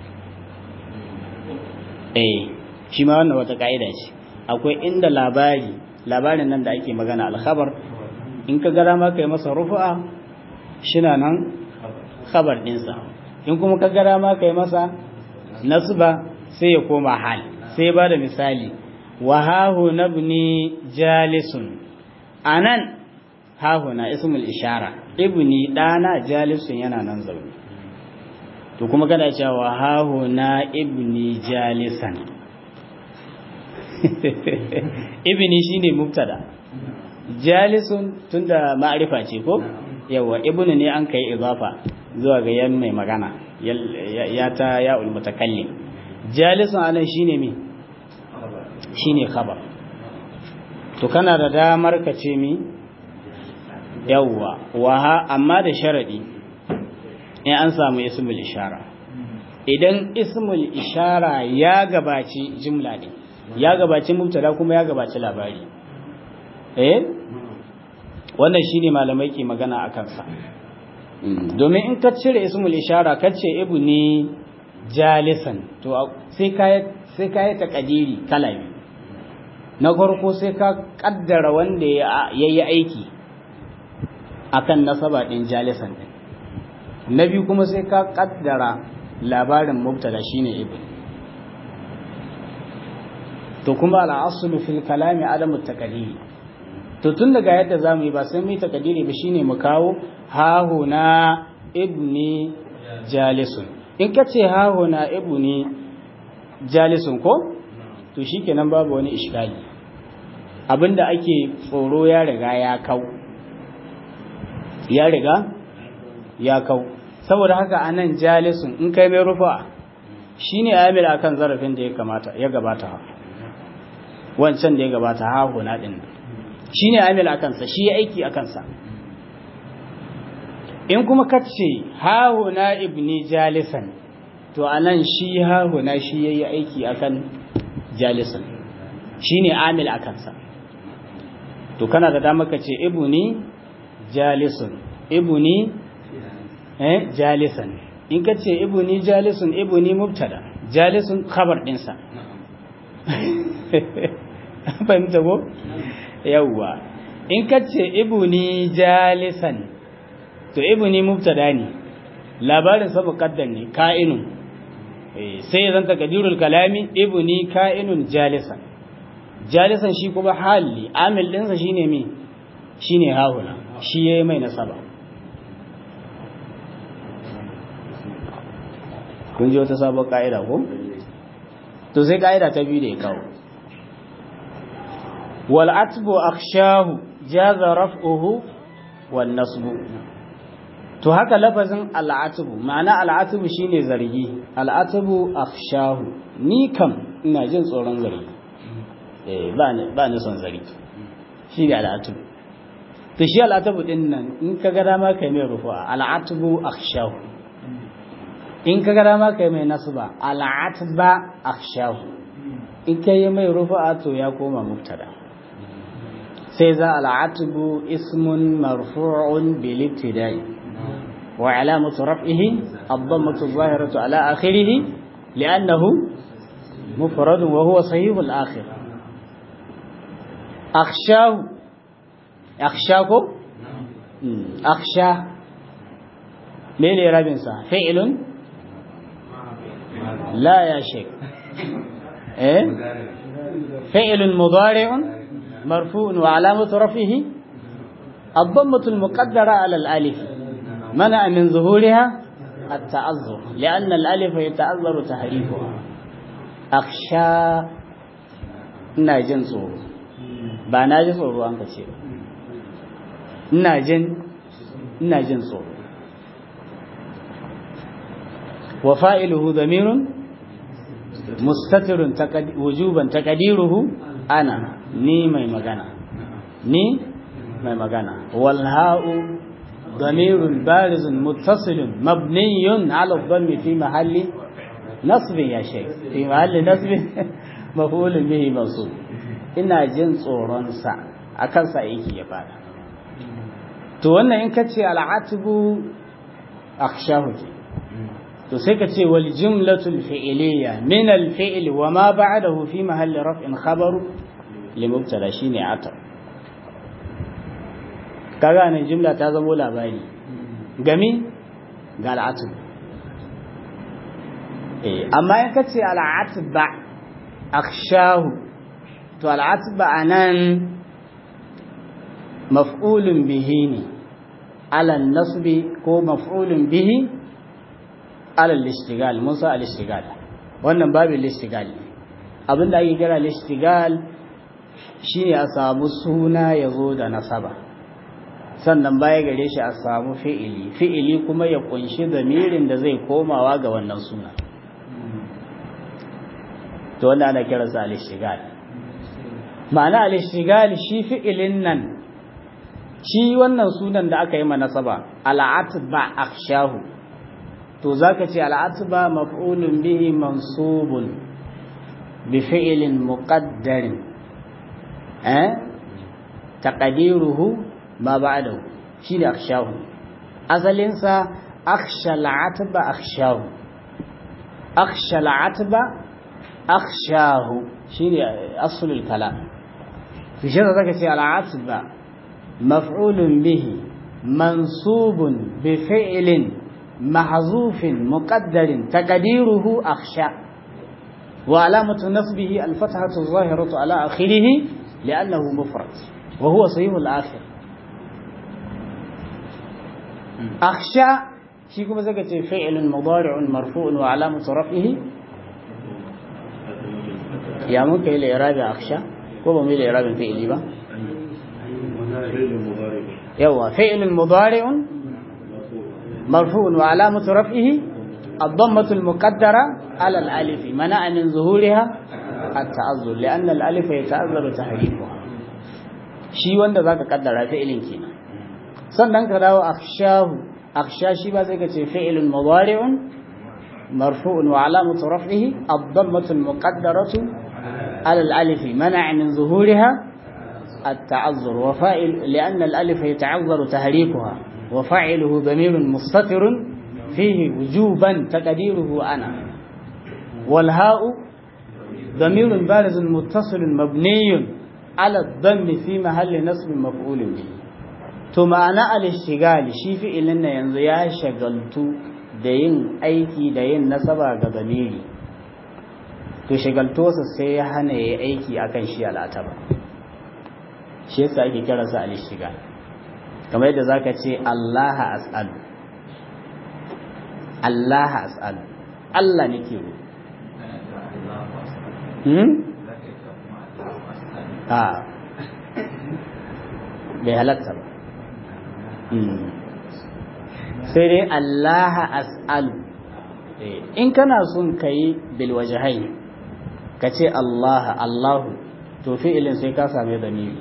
eh shi ma wannan wata ka'ida ce akwai inda labari labarin nan da ake magana alkhabar in ka ga dama kai masa rufu'a shina nan khabar dinsa in kuma ka ga dama kai masa nasba sai ya koma hal sai ba da misali wa hahu nabni jalisun anan hahu na ismul ishara ibni dana jalisun yana nan zaune to kuma kana cewa hahu na ibni jalisan ibni shine mubtada jalisun tunda ma'arifa ce ko yawa ibnu ne an kai izafa zuwa ga yan mai magana ya ta ya ul mutakallim jalisun anan shine me shine khabar to kana da damar ka ce mi yawa wa amma da sharadi in an samu ismul ishara idan ismul ishara ya gabaci jumla ne ya gabaci mubtada kuma ya gabaci labari eh wannan shine malamai ke magana a kansa domin in ka cire ismul ishara ka ce ibni jalisan to sai ka sai ka yi takadiri kala biyu na farko sai ka kaddara wanda ya yi aiki akan nasaba din jalisan din na biyu kuma sai ka kaddara labarin mubtada shine ibn to kuma al'aslu fil kalami adamu taqdiri to tun daga yadda zamu yi ba sai mu yi taqdiri ba shine mu kawo hahuna ibni jalisun in ka ce hahuna ibni jalisun ko to shikenan babu wani iskali abinda ake tsoro ya riga ya kau ya riga ya kau saboda haka anan jalisun in kai mai rufa shine amil akan zarafin da ya kamata ya gabata wancan da ya gabata ha huna din shine amil akan sa shi aiki akan sa in kuma kace ha huna ibni jalisan to anan shi ha huna shi yayi aiki akan jalisan shine amil akan sa to kana da dama kace ibni jalisun ibni eh jalisan in ka ce ibuni jalisun ibuni mubtada jalisun khabar dinsa fahimta ko yawwa in ka ce ibuni jalisan to ibuni mubtada ne labarin sa muqaddam ne ka'inun sai ya zanta kadirul kalami ibuni ka'inun jalisan jalisan shi kuma hali amil dinsa shine me shine hahuna shi yayi mai nasaba kun ji wata sabon ka'ida ko to sai ka'ida ta biyu da ya kawo wal atbu akhshahu jaza raf'uhu wan nasbu to haka lafazin al atbu ma'ana al atbu shine zargi al atbu akhshahu ni kam ina jin tsoron zargi eh ba ni ba ni son zargi shi ne al atbu to shi al atbu din nan in ka ga dama kai mai rufa al atbu akhshahu in ka gara ma kai mai nasba al'atba akhshahu in kai mai rufa'a to ya koma mubtada sai za al'atbu ismun marfu'un bil ibtida'i wa alamatu raf'ihi ad-dammatu adh-dhahiratu ala akhirih li'annahu mufrad wa huwa sahih al-akhir akhshahu akhshako akhsha mene rabin sa fi'lun لا يا شيخ إيه؟ فعل مضارع مرفوع وعلامة رفعه الضمة المقدرة على الألف منع من ظهورها التعذر لأن الألف يتعذر تحريفها أخشى ina jin tsoro ba na ji tsoro an kace ba ina jin ina jin tsoro wa fa'iluhu damirun mustatirun wujuban taqdiruhu ana ni mai magana ni mai magana wal ha'u damirun barizun muttasilun mabniyun ala dhammi fi mahalli nasb ya shay fi mahalli nasb maf'ulun bihi mansub ina jin tsoron sa akan sa yake ya fada to wannan in kace al'atibu akhshahu to sai ka ce wal jumlatul fi'liya min al fi'l wa ma ba'dahu fi mahalli raf'in khabaru li mubtada shine atar kaga nan jumla ta zamo labari gami ga al'atib eh amma in ka ce al'atba akhshahu to al'atba anan maf'ulun bihi ne ala nasbi ko maf'ulun bihi alal ishtigal mun sa al ishtigal wannan babin ishtigal abinda ake kira al ishtigal shine a samu suna yazo da nasaba sannan baya gare shi a samu fi'ili fi'ili kuma ya kunshi zamirin da zai komawa ga wannan suna to wanda ana kiransa al ishtigal ma'ana al ishtigal shi fi'ilin nan shi wannan sunan da aka yi ma nasaba al'atba akhshahu to zaka ce al'atba maf'ulun bihi mansubun bi fi'lin muqaddarin eh taqdiruhu ma ba'dahu shine akhshahu asalin sa akhsha al'atba akhshahu akhsha al'atba akhshahu shine aslul kalam fi shi zaka ce al'atba مفعول به منصوب بفعل محذوف مقدر تقديره أخشى وعلامة نصبه الفتحة الظاهرة على آخره لأنه مفرد وهو صحيح الآخر أخشى شيكم زكاة فعل مضارع مرفوع وعلامة رفعه يا ممكن إلى إرادة أخشى كوبا ميل إرادة فعلي با يوا فعل مضارع مرفوع وعلامة رفعه الضمة المقدرة على الألف منع من ظهورها التعذر لأن الألف يتعذر تحريفها shi wanda zaka kaddara fi'ilin kenan sannan ka dawo akhshahu akhsha shi ba sai ka ce fi'ilun mudari'un marfu'un wa alamatu raf'ihi ad-dammatu al-muqaddaratu ala al-alif man'a min zuhuriha التعذر وفائل لأن الألف يتعذر تهريكها وفاعله ضمير مستتر فيه وجوبا تقديره أنا والهاء ضمير بارز متصل مبني على الضم في محل نصب مفعول به ثم أنا الاشتغال شي في إلنا ينزو يا شغلت da yin aiki da yin nasaba ga zamiri to shagaltosa sai ya hana ya aiki akan shi al'ataba shi yasa ake kiransa al-ishtigal kamar yadda zaka ce Allah as'alu Allah as'alu Allah nake ro hmm a bai halatta ba sai dai Allah as'alu in kana son kai bil wajhain ka ce Allah Allahu to fi'ilin sai ka same zamiri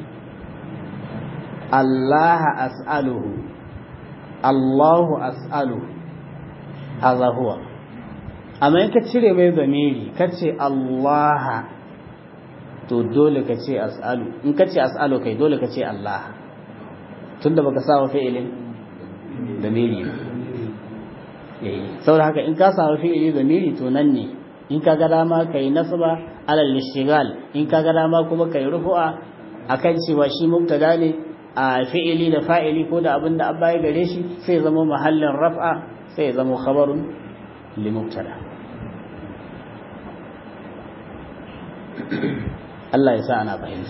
Allah as'aluhu Allahu as'aluhu hadha huwa amma in ka cire mai zamiri ka ce Allah to dole ka ce as'alu in ka ce as'alu kai dole ka ce Allah tunda baka sa wa fi'ilin zamiri eh saboda haka in ka sa wa fi'ili zamiri to nan ne in ka ga dama kai nasba alal ishtigal in ka ga dama kuma kai rufu'a akan cewa shi mubtada ne a fi'ili da fa'ili ko da abin da an baya gare shi sai zama mahallin raf'a sai zama khabarun li mubtada Allah ya sa ana fahimta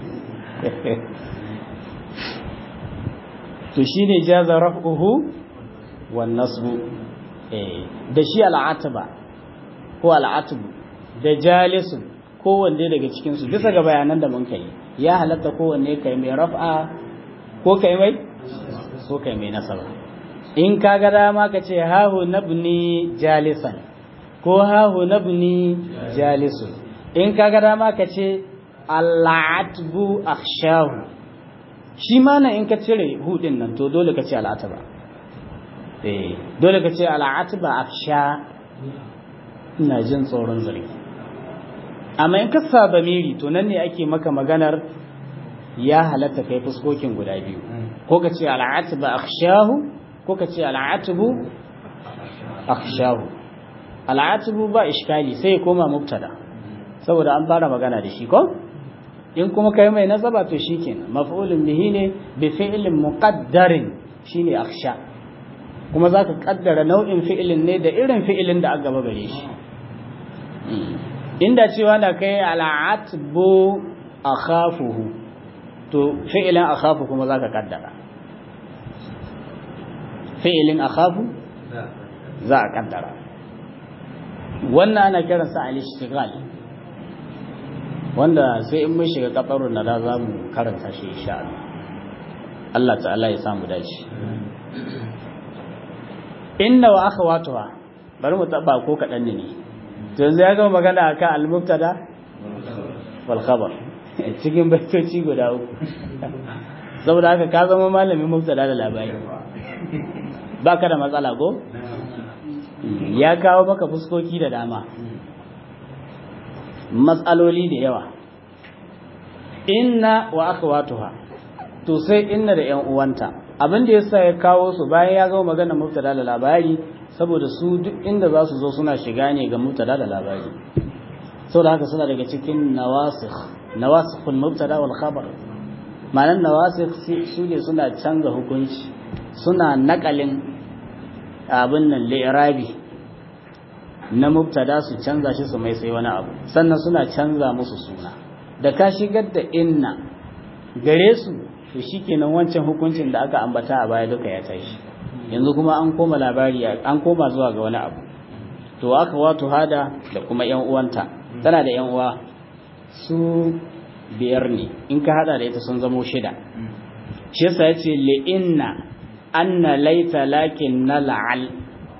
to shine jaza raf'uhu wan nasbu eh da shi al'ataba ko al'atbu da jalisun kowanne daga cikin su bisa ga bayanan da mun kai ya halatta kowanne kai mai raf'a ko kai mai ko kai mai nasaba in ka ga dama ka ce hahu nabni jalisan ko hahu nabni jalisun in ka ga dama ka ce al'atbu akhshahu shi ma na in ka cire hudin nan to dole ka ce al'atba eh dole ka ce al'atba akhsha ina jin tsoron zargi amma in ka sa miri to nan ne ake maka maganar ya halatta kai fuskokin guda biyu ko ka ce al'atba akhshahu ko ka ce al'atbu akhshahu al'atbu ba iskali sai ya koma mubtada saboda an fara magana da shi ko in kuma kai mai nasaba to shikenan maf'ulun bihi ne bi fi'lin muqaddarin shine akhsha kuma zaka kaddara nau'in fi'ilin ne da irin fi'ilin da aka gaba gare shi inda cewa da kai al'atbu akhafuhu to fi'ilin akhafu kuma zaka kaddara fi'ilin akhafu za a kaddara wannan ana kiransa al-ishtighal wanda sai in mun shiga kafarun na da za mu karanta shi insha Allah Allah ta'ala ya samu dace inna wa akhawatuha bari mu taba ko kadan ne to yanzu ya gama magana akan al-mubtada wal khabar cikin baitoci guda uku saboda haka ka zama malamin mubtada da labari baka da matsala ko ya kawo maka fuskoki da dama matsaloli da yawa inna wa akhawatuha to sai inna da ƴan uwanta abin da yasa ya kawo su bayan ya gama magana mubtada da labari saboda su duk inda za su zo suna shiga ne ga mubtada da labari saboda haka suna daga cikin nawasikh nawasikhul mubtada wal khabar ma'anar nawasikh su ne suna canza hukunci suna nakalin abin nan li'irabi na mubtada su canza shi su mai sai wani abu sannan suna canza musu suna da ka shigar da inna gare su to shikenan wancan hukuncin da aka ambata a baya duka ya tashi yanzu kuma an koma labari an koma zuwa ga wani abu to aka wato hada da kuma yan uwanta tana da yan uwa su biyar ne in ka hada da ita sun zamo shida shi yasa yace li inna anna laita lakin na la'al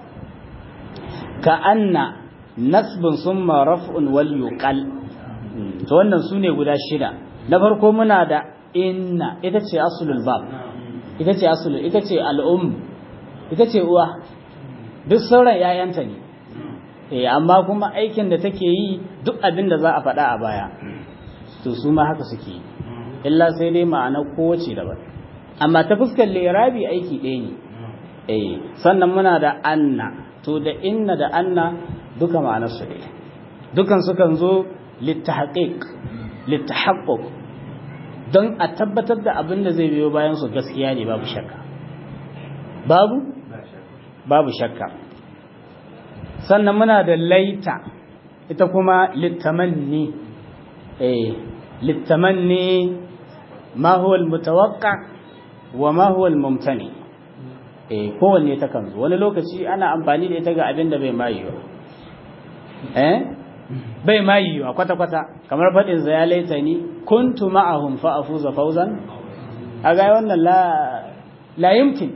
ka anna nasbin summa raf'un wal yuqal to wannan sune guda shida na farko muna da inna ita ce aslul bab ita ce aslul ita ce al'um ita ce uwa duk sauran yayanta ne eh amma kuma aikin da take yi duk abin da za a faɗa a baya to su ma haka suke yi illa sai dai ma'ana kowace daban amma ta fuskar lirabi aiki ɗaya ne eh sannan muna da anna to da inna da anna duka ma'anar su ɗaya dukan sukan zo littahqiq littahaqquq don a tabbatar da abin da zai biyo bayan su gaskiya ne babu shakka babu babu shakka sannan muna da laita ita kuma littamanni eh littamanni ma huwa almutawaqqa wa ma huwa almumtani eh kowanne ta kan zo wani lokaci ana amfani da ita ga abin da bai mayiwa eh bai mayiwa kwata kwata kamar fadin za ya laita ni kuntu ma'ahum fa afuza fawzan aga wannan la la yumkin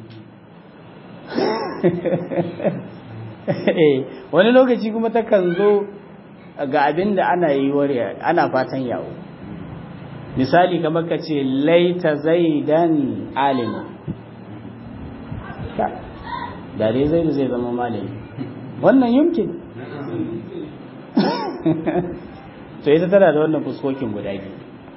wani lokaci kuma ta kan zo ga abin da ana yi wariya ana fatan yawo misali kamar ka ce laita zaidan alimu da dai zaidu zai zama malami wannan yumkin to ita tana da wannan fuskokin guda biyu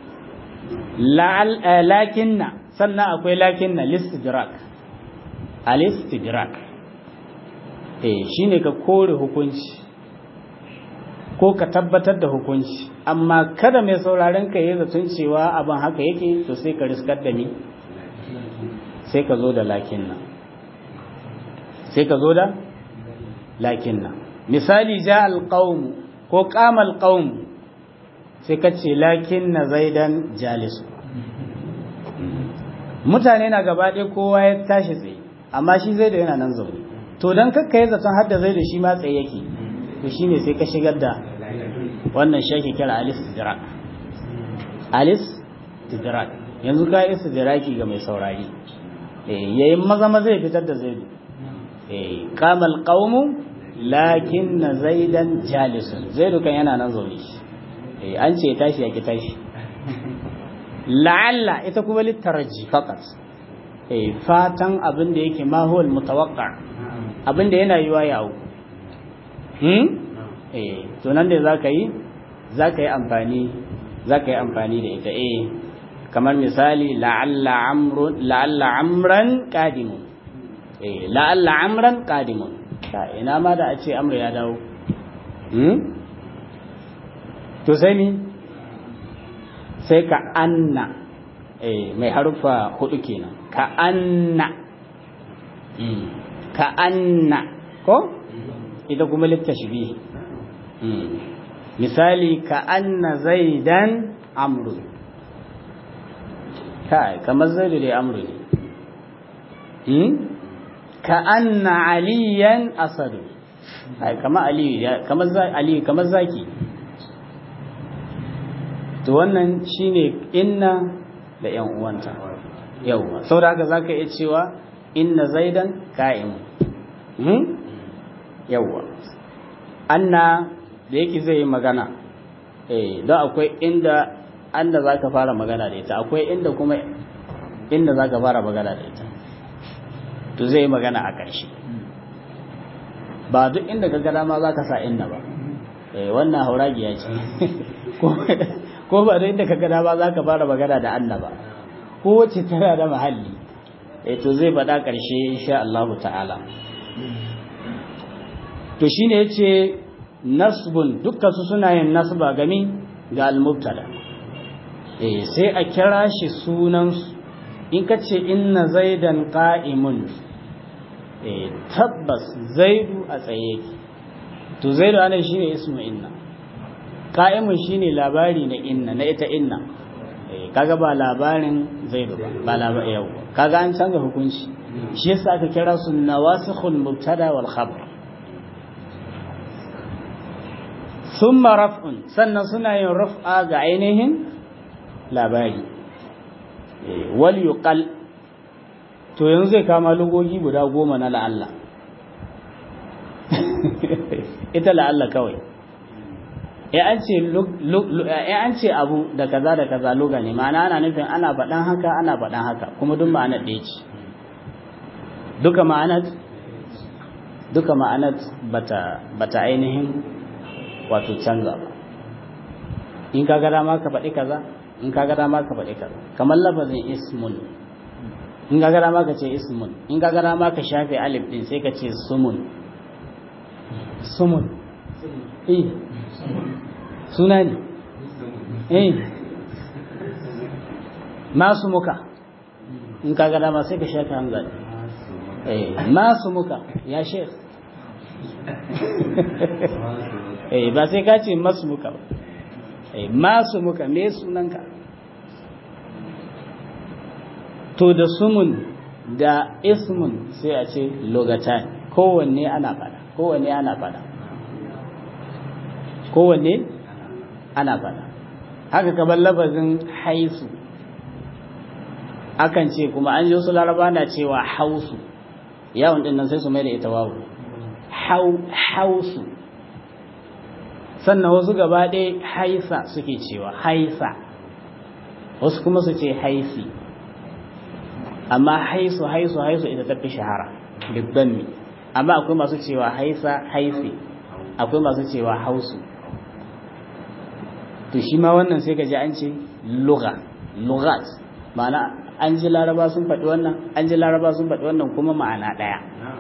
lakinna sannan akwai lakinna listidrak alistidrak eh shine ka kore hukunci ko ka tabbatar da hukunci amma kada mai sauraron ka yi zaton cewa abin haka yake to sai ka riskar da ni sai ka zo da lakinna sai ka zo da lakinna misali ja alqaum ko qama alqaum sai ka ce lakinna zaidan jalisu mutane na gaba ɗaya kowa ya tashi tsaye amma shi zai da yana nan zaune to don kakka yi zaton har da zai da shi ma tsaye yake to shi ne sai ka shigar da wannan shaki kira alis tidrak alis tidrak yanzu ka yi tidraki ga mai saurari yayin maza maza ya fitar da zaidu kamal qaumu lakin na zaidan jalisun zaidu kan yana nan zaune an ce tashi ya ki tashi la'alla ita kuma littaraji faqat eh fatan abin da yake ma huwal mutawaqqa abin da yana yiwa yawo hmm eh to nan da zaka yi zaka yi amfani zaka yi amfani da ita eh kamar misali la'alla amrun la'alla amran qadimun eh la'alla amran qadimun ta ina ma da a ce amru ya dawo hmm to sai ni sai ka anna eh mai harufa hudu kenan ka anna ka anna ko ita kuma littashbih misali ka anna zaidan amru kai kamar zaidu dai amru ne ka anna aliyan asadu kamar aliyu kamar aliyu kamar zaki to wannan shine inna da yan uwanta yawa saboda haka zaka iya cewa inna zaidan qa'im hmm yawa anna da yake zai yi magana eh don akwai inda anda zaka fara magana da ita akwai inda kuma inda zaka fara magana da ita to zai yi magana a ƙarshe ba duk inda ka gada ma zaka sa inna ba eh wannan hauragiya ce ko ba duk inda ka gada ma zaka fara magana da anna ba ko wacce tana da mahalli eh to zai faɗa ƙarshe insha Allah ta'ala to shine yace nasbun dukkan su suna yin nasba gami ga al-mubtada eh sai a kira shi sunan in ka ce inna zaidan qa'imun eh tabbas zaidu a tsaye yake to zaidu anan shine ismu inna qa'imun shine labari na inna na ita inna eh kaga ba labarin zaidu ba ba labarin yau kaga an canza hukunci shi yasa aka kira su nawasikhul mubtada wal khabar thumma raf'un sannan suna yin raf'a ga ainihin labari wal yuqal to yanzu zai kama lugogi guda goma na la'alla ita la'alla kawai ya an ce abu da kaza da kaza luga ne ma'ana ana nufin ana faɗan haka ana faɗan haka kuma duk ma'anar ɗaya ce duka ma'anar duka ma'anar bata bata ainihin wato canza ba in ka ga dama ka faɗi kaza in ka ga dama ka faɗi kaza kamar lafazin ismun in ka ga dama ka ce ismun in ka ga dama ka shafe alif din sai ka ce sumun sumun eh suna ne eh masu muka in ka ga dama sai ka shafe hamza eh masu muka ya shekh eh ba sai ka ce masu muka ba masu muka me sunanka to da sumun da ismun sai a ce logatan kowanne ana fada kowanne ana fada kowanne ana fada haka kamar lafazin haisu akan ce kuma an ji wasu laraba na cewa hausu yawon din nan sai su mai da ita wawu hausu sannan wasu gaba ɗaya haisa suke cewa haisa wasu kuma su ce haisi amma haisu haisu haisu ita tafi shahara dubban mi amma akwai masu cewa haisa haisi akwai masu cewa hausu to shi ma wannan sai ka ji an ce lugha lughat ma'ana an ji laraba sun faɗi wannan an ji laraba sun faɗi wannan kuma ma'ana ɗaya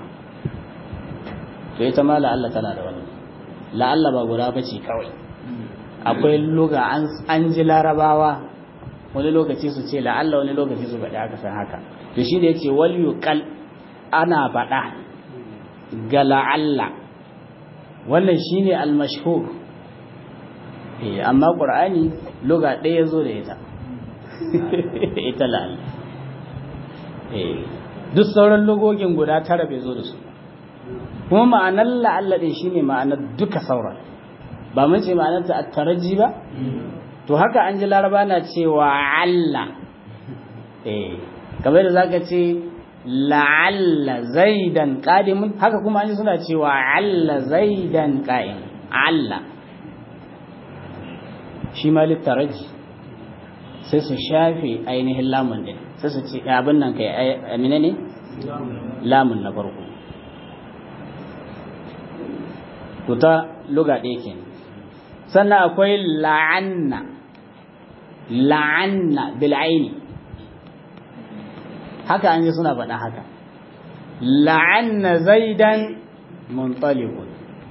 to ita ma la'alla tana da wannan la'alla ba guda ba ce kawai akwai luga an ji larabawa wani lokaci su ce la'alla wani lokaci su faɗi aka san haka to shi da ya ce wal yuqal ana faɗa ga la'alla wannan shine al-mashhur eh amma qur'ani luga ɗaya zo da ita ita la'alla eh duk sauran lugogin guda tara bai zo da su kuma ma'anar la'alla ɗin shine ma'anar duka sauran ba mun ce ma'anar ta taraji ba to haka an ji laraba na cewa alla eh kamar da zaka ce la'alla zaidan qadimun haka kuma an ji suna cewa alla zaidan qa'im alla shi ma littaraji sai su shafe ainihin lamun din sai su ce abin nan kai amina ne lamun na farko to ta luga ɗaya ke sannan akwai la'anna la'anna bil'aini haka an yi suna faɗa haka la'anna zaidan muntalikun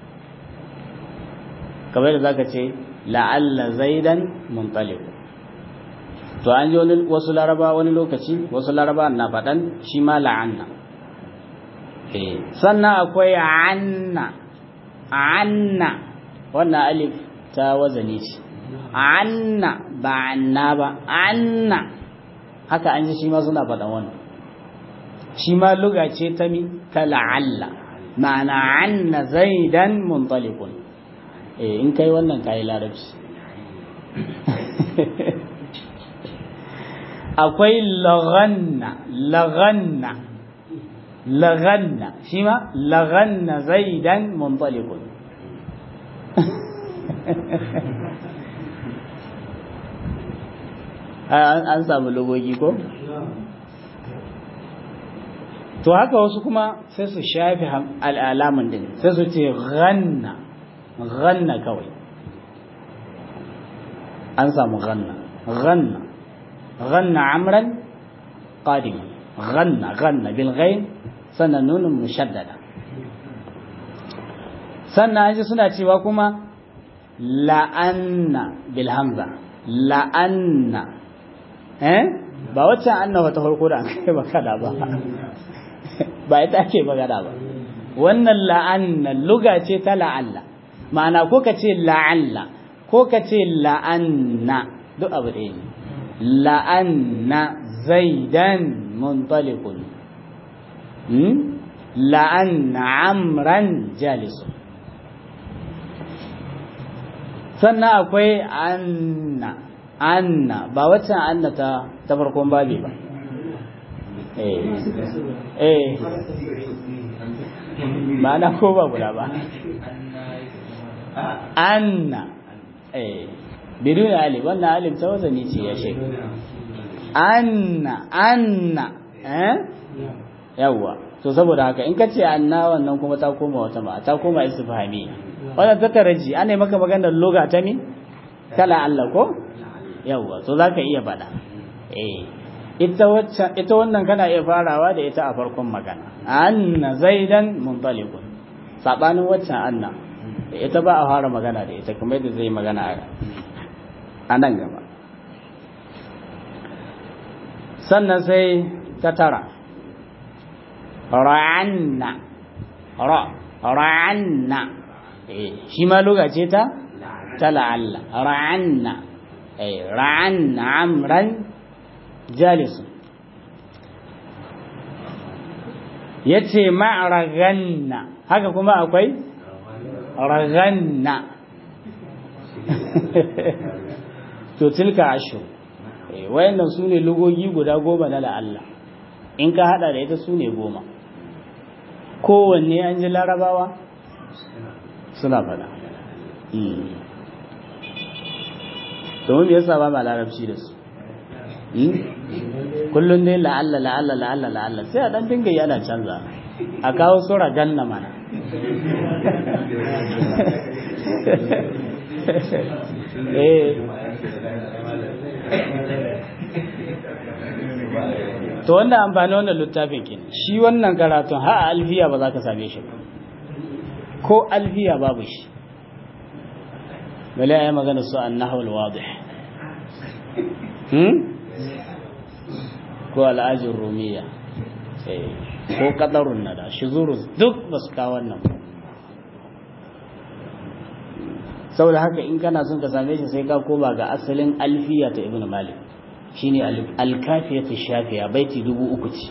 kamar da zaka ce la'alla zaidan muntalikun to an ji wasu laraba wani lokaci wasu laraba na faɗan shi ma la'anna sannan akwai anna anna wannan alif ta wazani ce anna ba anna ba anna haka an ji shi ma suna faɗan wannan shi ma luga ce ta mi ta la'alla ma'ana anna zaidan muntaliqun eh in kai wannan kai larabci akwai laghanna laghanna laghanna shi ma laghanna zaidan muntaliqun an samu logogi ko to haka wasu kuma sai su shafi al'alaman din sai su ce ghanna ghanna kawai an samu ghanna ghanna ghanna amran qadim ghanna ghanna bil ghain sannan nunun mushaddada sannan an ji suna cewa kuma la'anna bil hamza la'anna eh ba wacce annawa ta farko da an kai magana ba ba ita ake magana ba wannan la'anna luga ce ta la'alla ma'ana ko ka ce la'alla ko ka ce la'anna duk abu ɗaya ne la'anna zaidan muntaliqun la'anna amran jalisun sannan akwai anna anna ba waccan anna ta ta farkon babi ba eh eh ma'ana ko ba guda ba anna eh bidun alif wannan alif ta wazani ce ya shek anna anna eh yawa to saboda haka in ka ce anna wannan kuma ta koma wata ba ta koma istifhami wannan ta taraji ana maka maganar loga ta mi kala Allah ko yawa to zaka iya faɗa eh ita wacce ita wannan kana iya farawa da ita a farkon magana anna zaidan muntaliqun sabanin waccan anna ita ba a fara magana da ita kamar yadda zai magana a nan gaba sannan sai ta tara ra'anna ra ra'anna eh shi ma lokaci ta ta la'alla ra'anna eh ra'anna amran jalisun yace ma'raganna haka kuma akwai raganna to tilka ashu wayannan su ne lugogi guda goma na la'alla in ka hada da ita su ne goma kowanne an ji larabawa suna fada domin me yasa ba ma larabci da su kullum dai la'alla la'alla la'alla la'alla sai a dan dinga yana canza a kawo sura ganna mana to wannan amfani wannan littafin ke shi wannan karatun ha a alfiya ba za ka same shi ba ko alfiya babu shi bala ya magana su an nahawar wadih ko al'ajin rumiya ko kadarun nada shuzurus duk ba su kawo wannan saboda haka in kana son ka same shi sai ka koma ga asalin alfiya ta ibnu malik shine alkafiyatu shafiya baiti dubu uku ce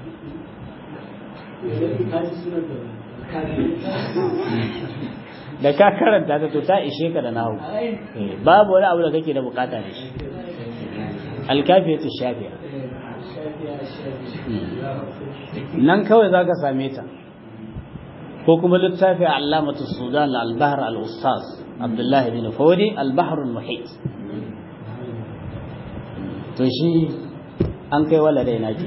da ka karanta ta to ta ishe ka da nahu babu wani abu da kake da bukata da shi alkafiyatu shafiya nan kawai za ka same ta ko kuma littafi alamatu sudan al-bahr al-ustaz abdullahi bin fawdi al-bahr al-muhit to shi an kai wala dai nake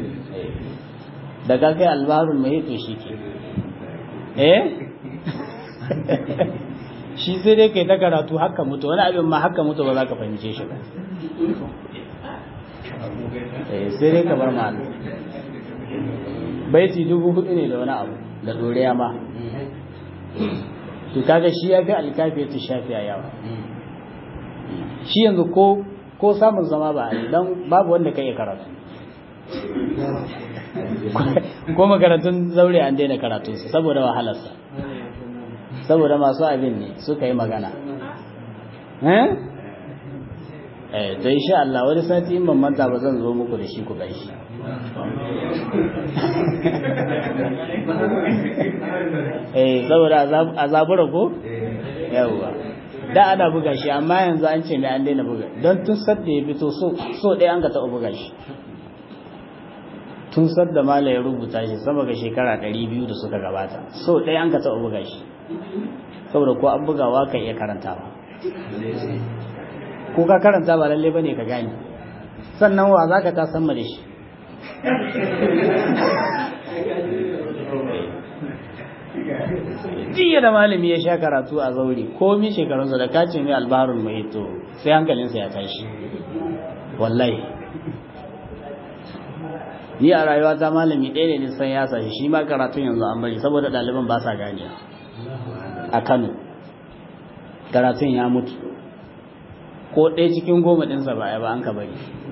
daga kai al-bahr al-muhit to shi ke eh shi sai dai kai ta karatu haka mutu wani abin ma haka mutu ba za ka fahimce shi ba eh sai dai ka bar ma baiti dubu hudu ne da wani abu da doriya ma to kaga shi ya fi alkafi ta shafi a yawa shi yanzu ko ko samun zama ba a don babu wanda ka iya karatu ko makarantun zaure an daina karatunsa saboda wahalarsa saboda masu abin ne suka yi magana eh to insha Allah wani sati in ban manta ba zan zo muku da shi ku gaishe eh saboda azabura ko yawa da ana buga shi amma yanzu an ce mai an daina buga don tun sadda ya fito so so ɗaya an ka taɓa buga shi tun sadda mala ya rubuta shi sama ga shekara ɗari biyu da suka gabata so ɗaya an ka taɓa buga shi saboda ko an bugawa ka iya karantawa ko ka karanta ba lalle bane ka gane sannan wa za ka ta san da shi jiya da malami ya sha karatu a zaure komi shekarunsa da kace mai albarun mai to sai hankalinsa ya tashi wallahi ni a rayuwa ta malami ɗaya ne san ya sashi shi ma karatun yanzu an bari saboda ɗaliban ba sa gane a kano karatun ya mutu ko ɗaya cikin goma ɗinsa ba ya ba an ka bari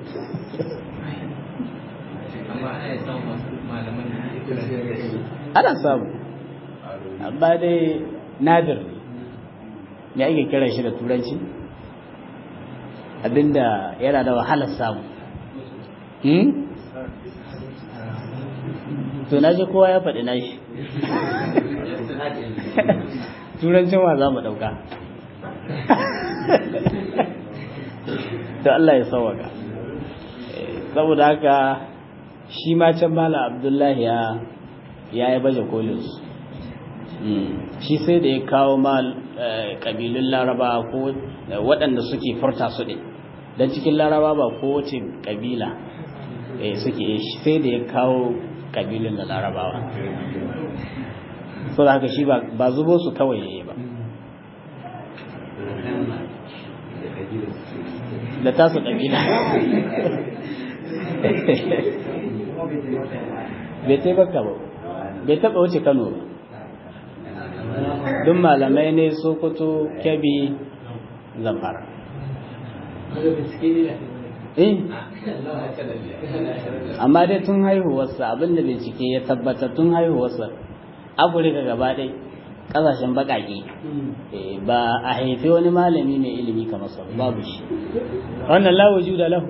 ana samu amma dai nadir ne me ake kira shi da turanci abinda yana da wahalar samu to na ji kowa ya faɗi na shi turancin wa za mu ɗauka to Allah ya sauwaka saboda haka shi ma can mala abdullahi ya ya yi baje kolinsu shi sai da ya kawo ma ƙabilun laraba ko waɗanda suke furta su ɗin don cikin laraba ba kowace ƙabila suke sai da ya kawo ƙabilun da larabawa so da haka shi ba zubo su kawai ya yi ba da tasu ƙabila bai taimaka ba bai taɓa wuce kano ba duk malamai ne sokoto kyabi zamfara eh amma dai tun haihuwarsa abinda bincike ya tabbata tun haihuwarsa afirka gaba ɗai ƙasashen baƙaƙe ba a haifi wani malami mai ilimi kamar sa babu shi wannan lawo da lahu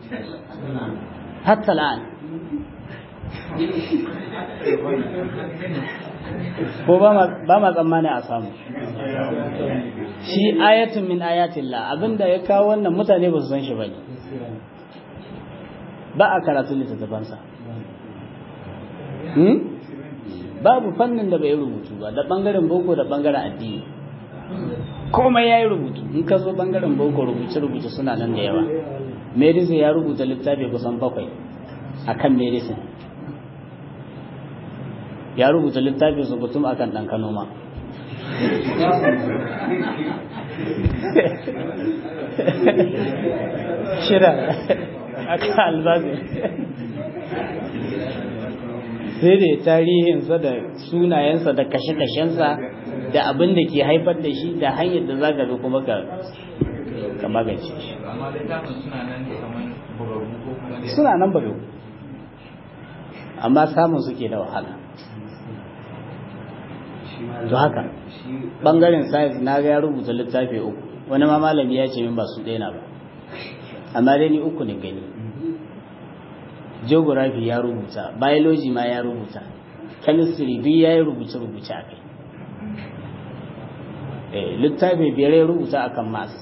hatta la'an ko ba ma tsammani a samu shi ayatun min ayatillah abinda ya kawo wannan mutane ba su san shi bane ba a karatu littattafansa babu fannin da bai rubutu ba da bangaren boko da bangaren addini komai ya yi rubutu in ka zo bangaren boko rubuce-rubuce suna nan da yawa medicine ya rubuta littafi kusan bakwai a kan medicine ya rubuta littafin su kutum a kan ɗan noma shida a kan albazin sai da tarihinsa da sunayensa da kashe-kashensa da abin da ke haifar da shi da hanyar da za ka bi kuma ka magance shi suna nan bugagu amma samun suke da wahala to haka bangaren science na ga ya rubuta littafi uku wani ma malami ya ce min ba su ɗaya ba amma dai ni uku ne gani geography ya rubuta biology ma ya rubuta chemistry duk ya yi rubuce-rubuce a kai littafi biyar ya rubuta akan mass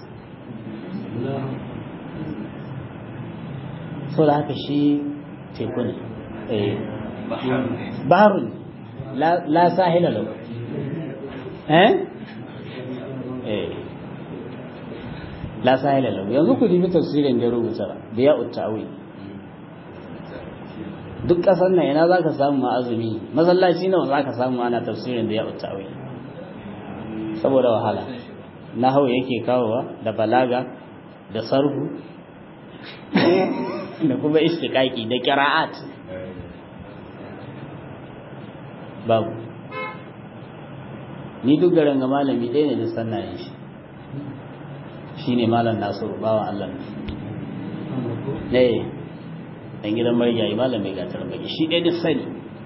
so da haka shi teku ne baharun la sahila lau eh eh la sahila lau yanzu ku dibi tafsirin da ya rubuta da ya uttawi duk ƙasar nan ina za ka samu ma'azumi masallaci nawa za ka samu ana tafsirin da ya uttawi saboda wahala na hau yake kawowa da balaga da sarhu da kuma istiƙaƙi da ƙira'at babu ni duk garin ga malami ɗaya ne da sannayen shi shi ne malam nasiru bawan allah ne ɗan gidan marigayi malam mai gatar baki shi ɗaya da sani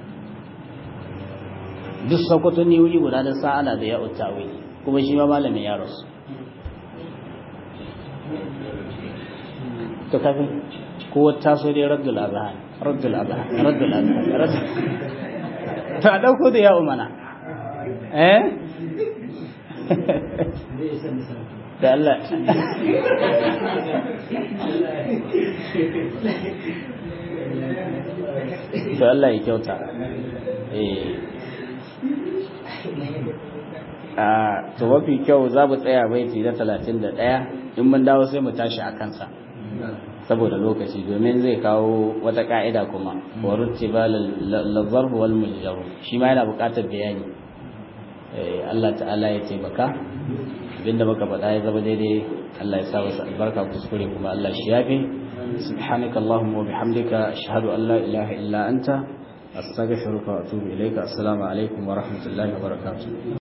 duk sokoto ne wuri guda da sa'ala da ya utawi kuma shi ma malamin ya rasu to kafin ko taso dai raddul azhan raddul azhan raddul azhan to a dauko da ya umana eh da Allah to Allah ya kyauta eh a to mafi kyau za mu tsaya baiti na talatin da ɗaya in mun dawo sai mu tashi a kansa saboda lokaci domin zai kawo wata ka'ida kuma wa rutiba lazarf wal mujjar shi ma yana buƙatar bayani Allah ta'ala ya taimaka abinda muka faɗa ya zama daidai Allah ya sa wasu albarka kuskure kuma Allah shi yafe subhanaka allahumma wa bihamdika ashhadu an la ilaha illa anta astaghfiruka wa atubu ilayka assalamu alaikum wa rahmatullahi wa barakatuh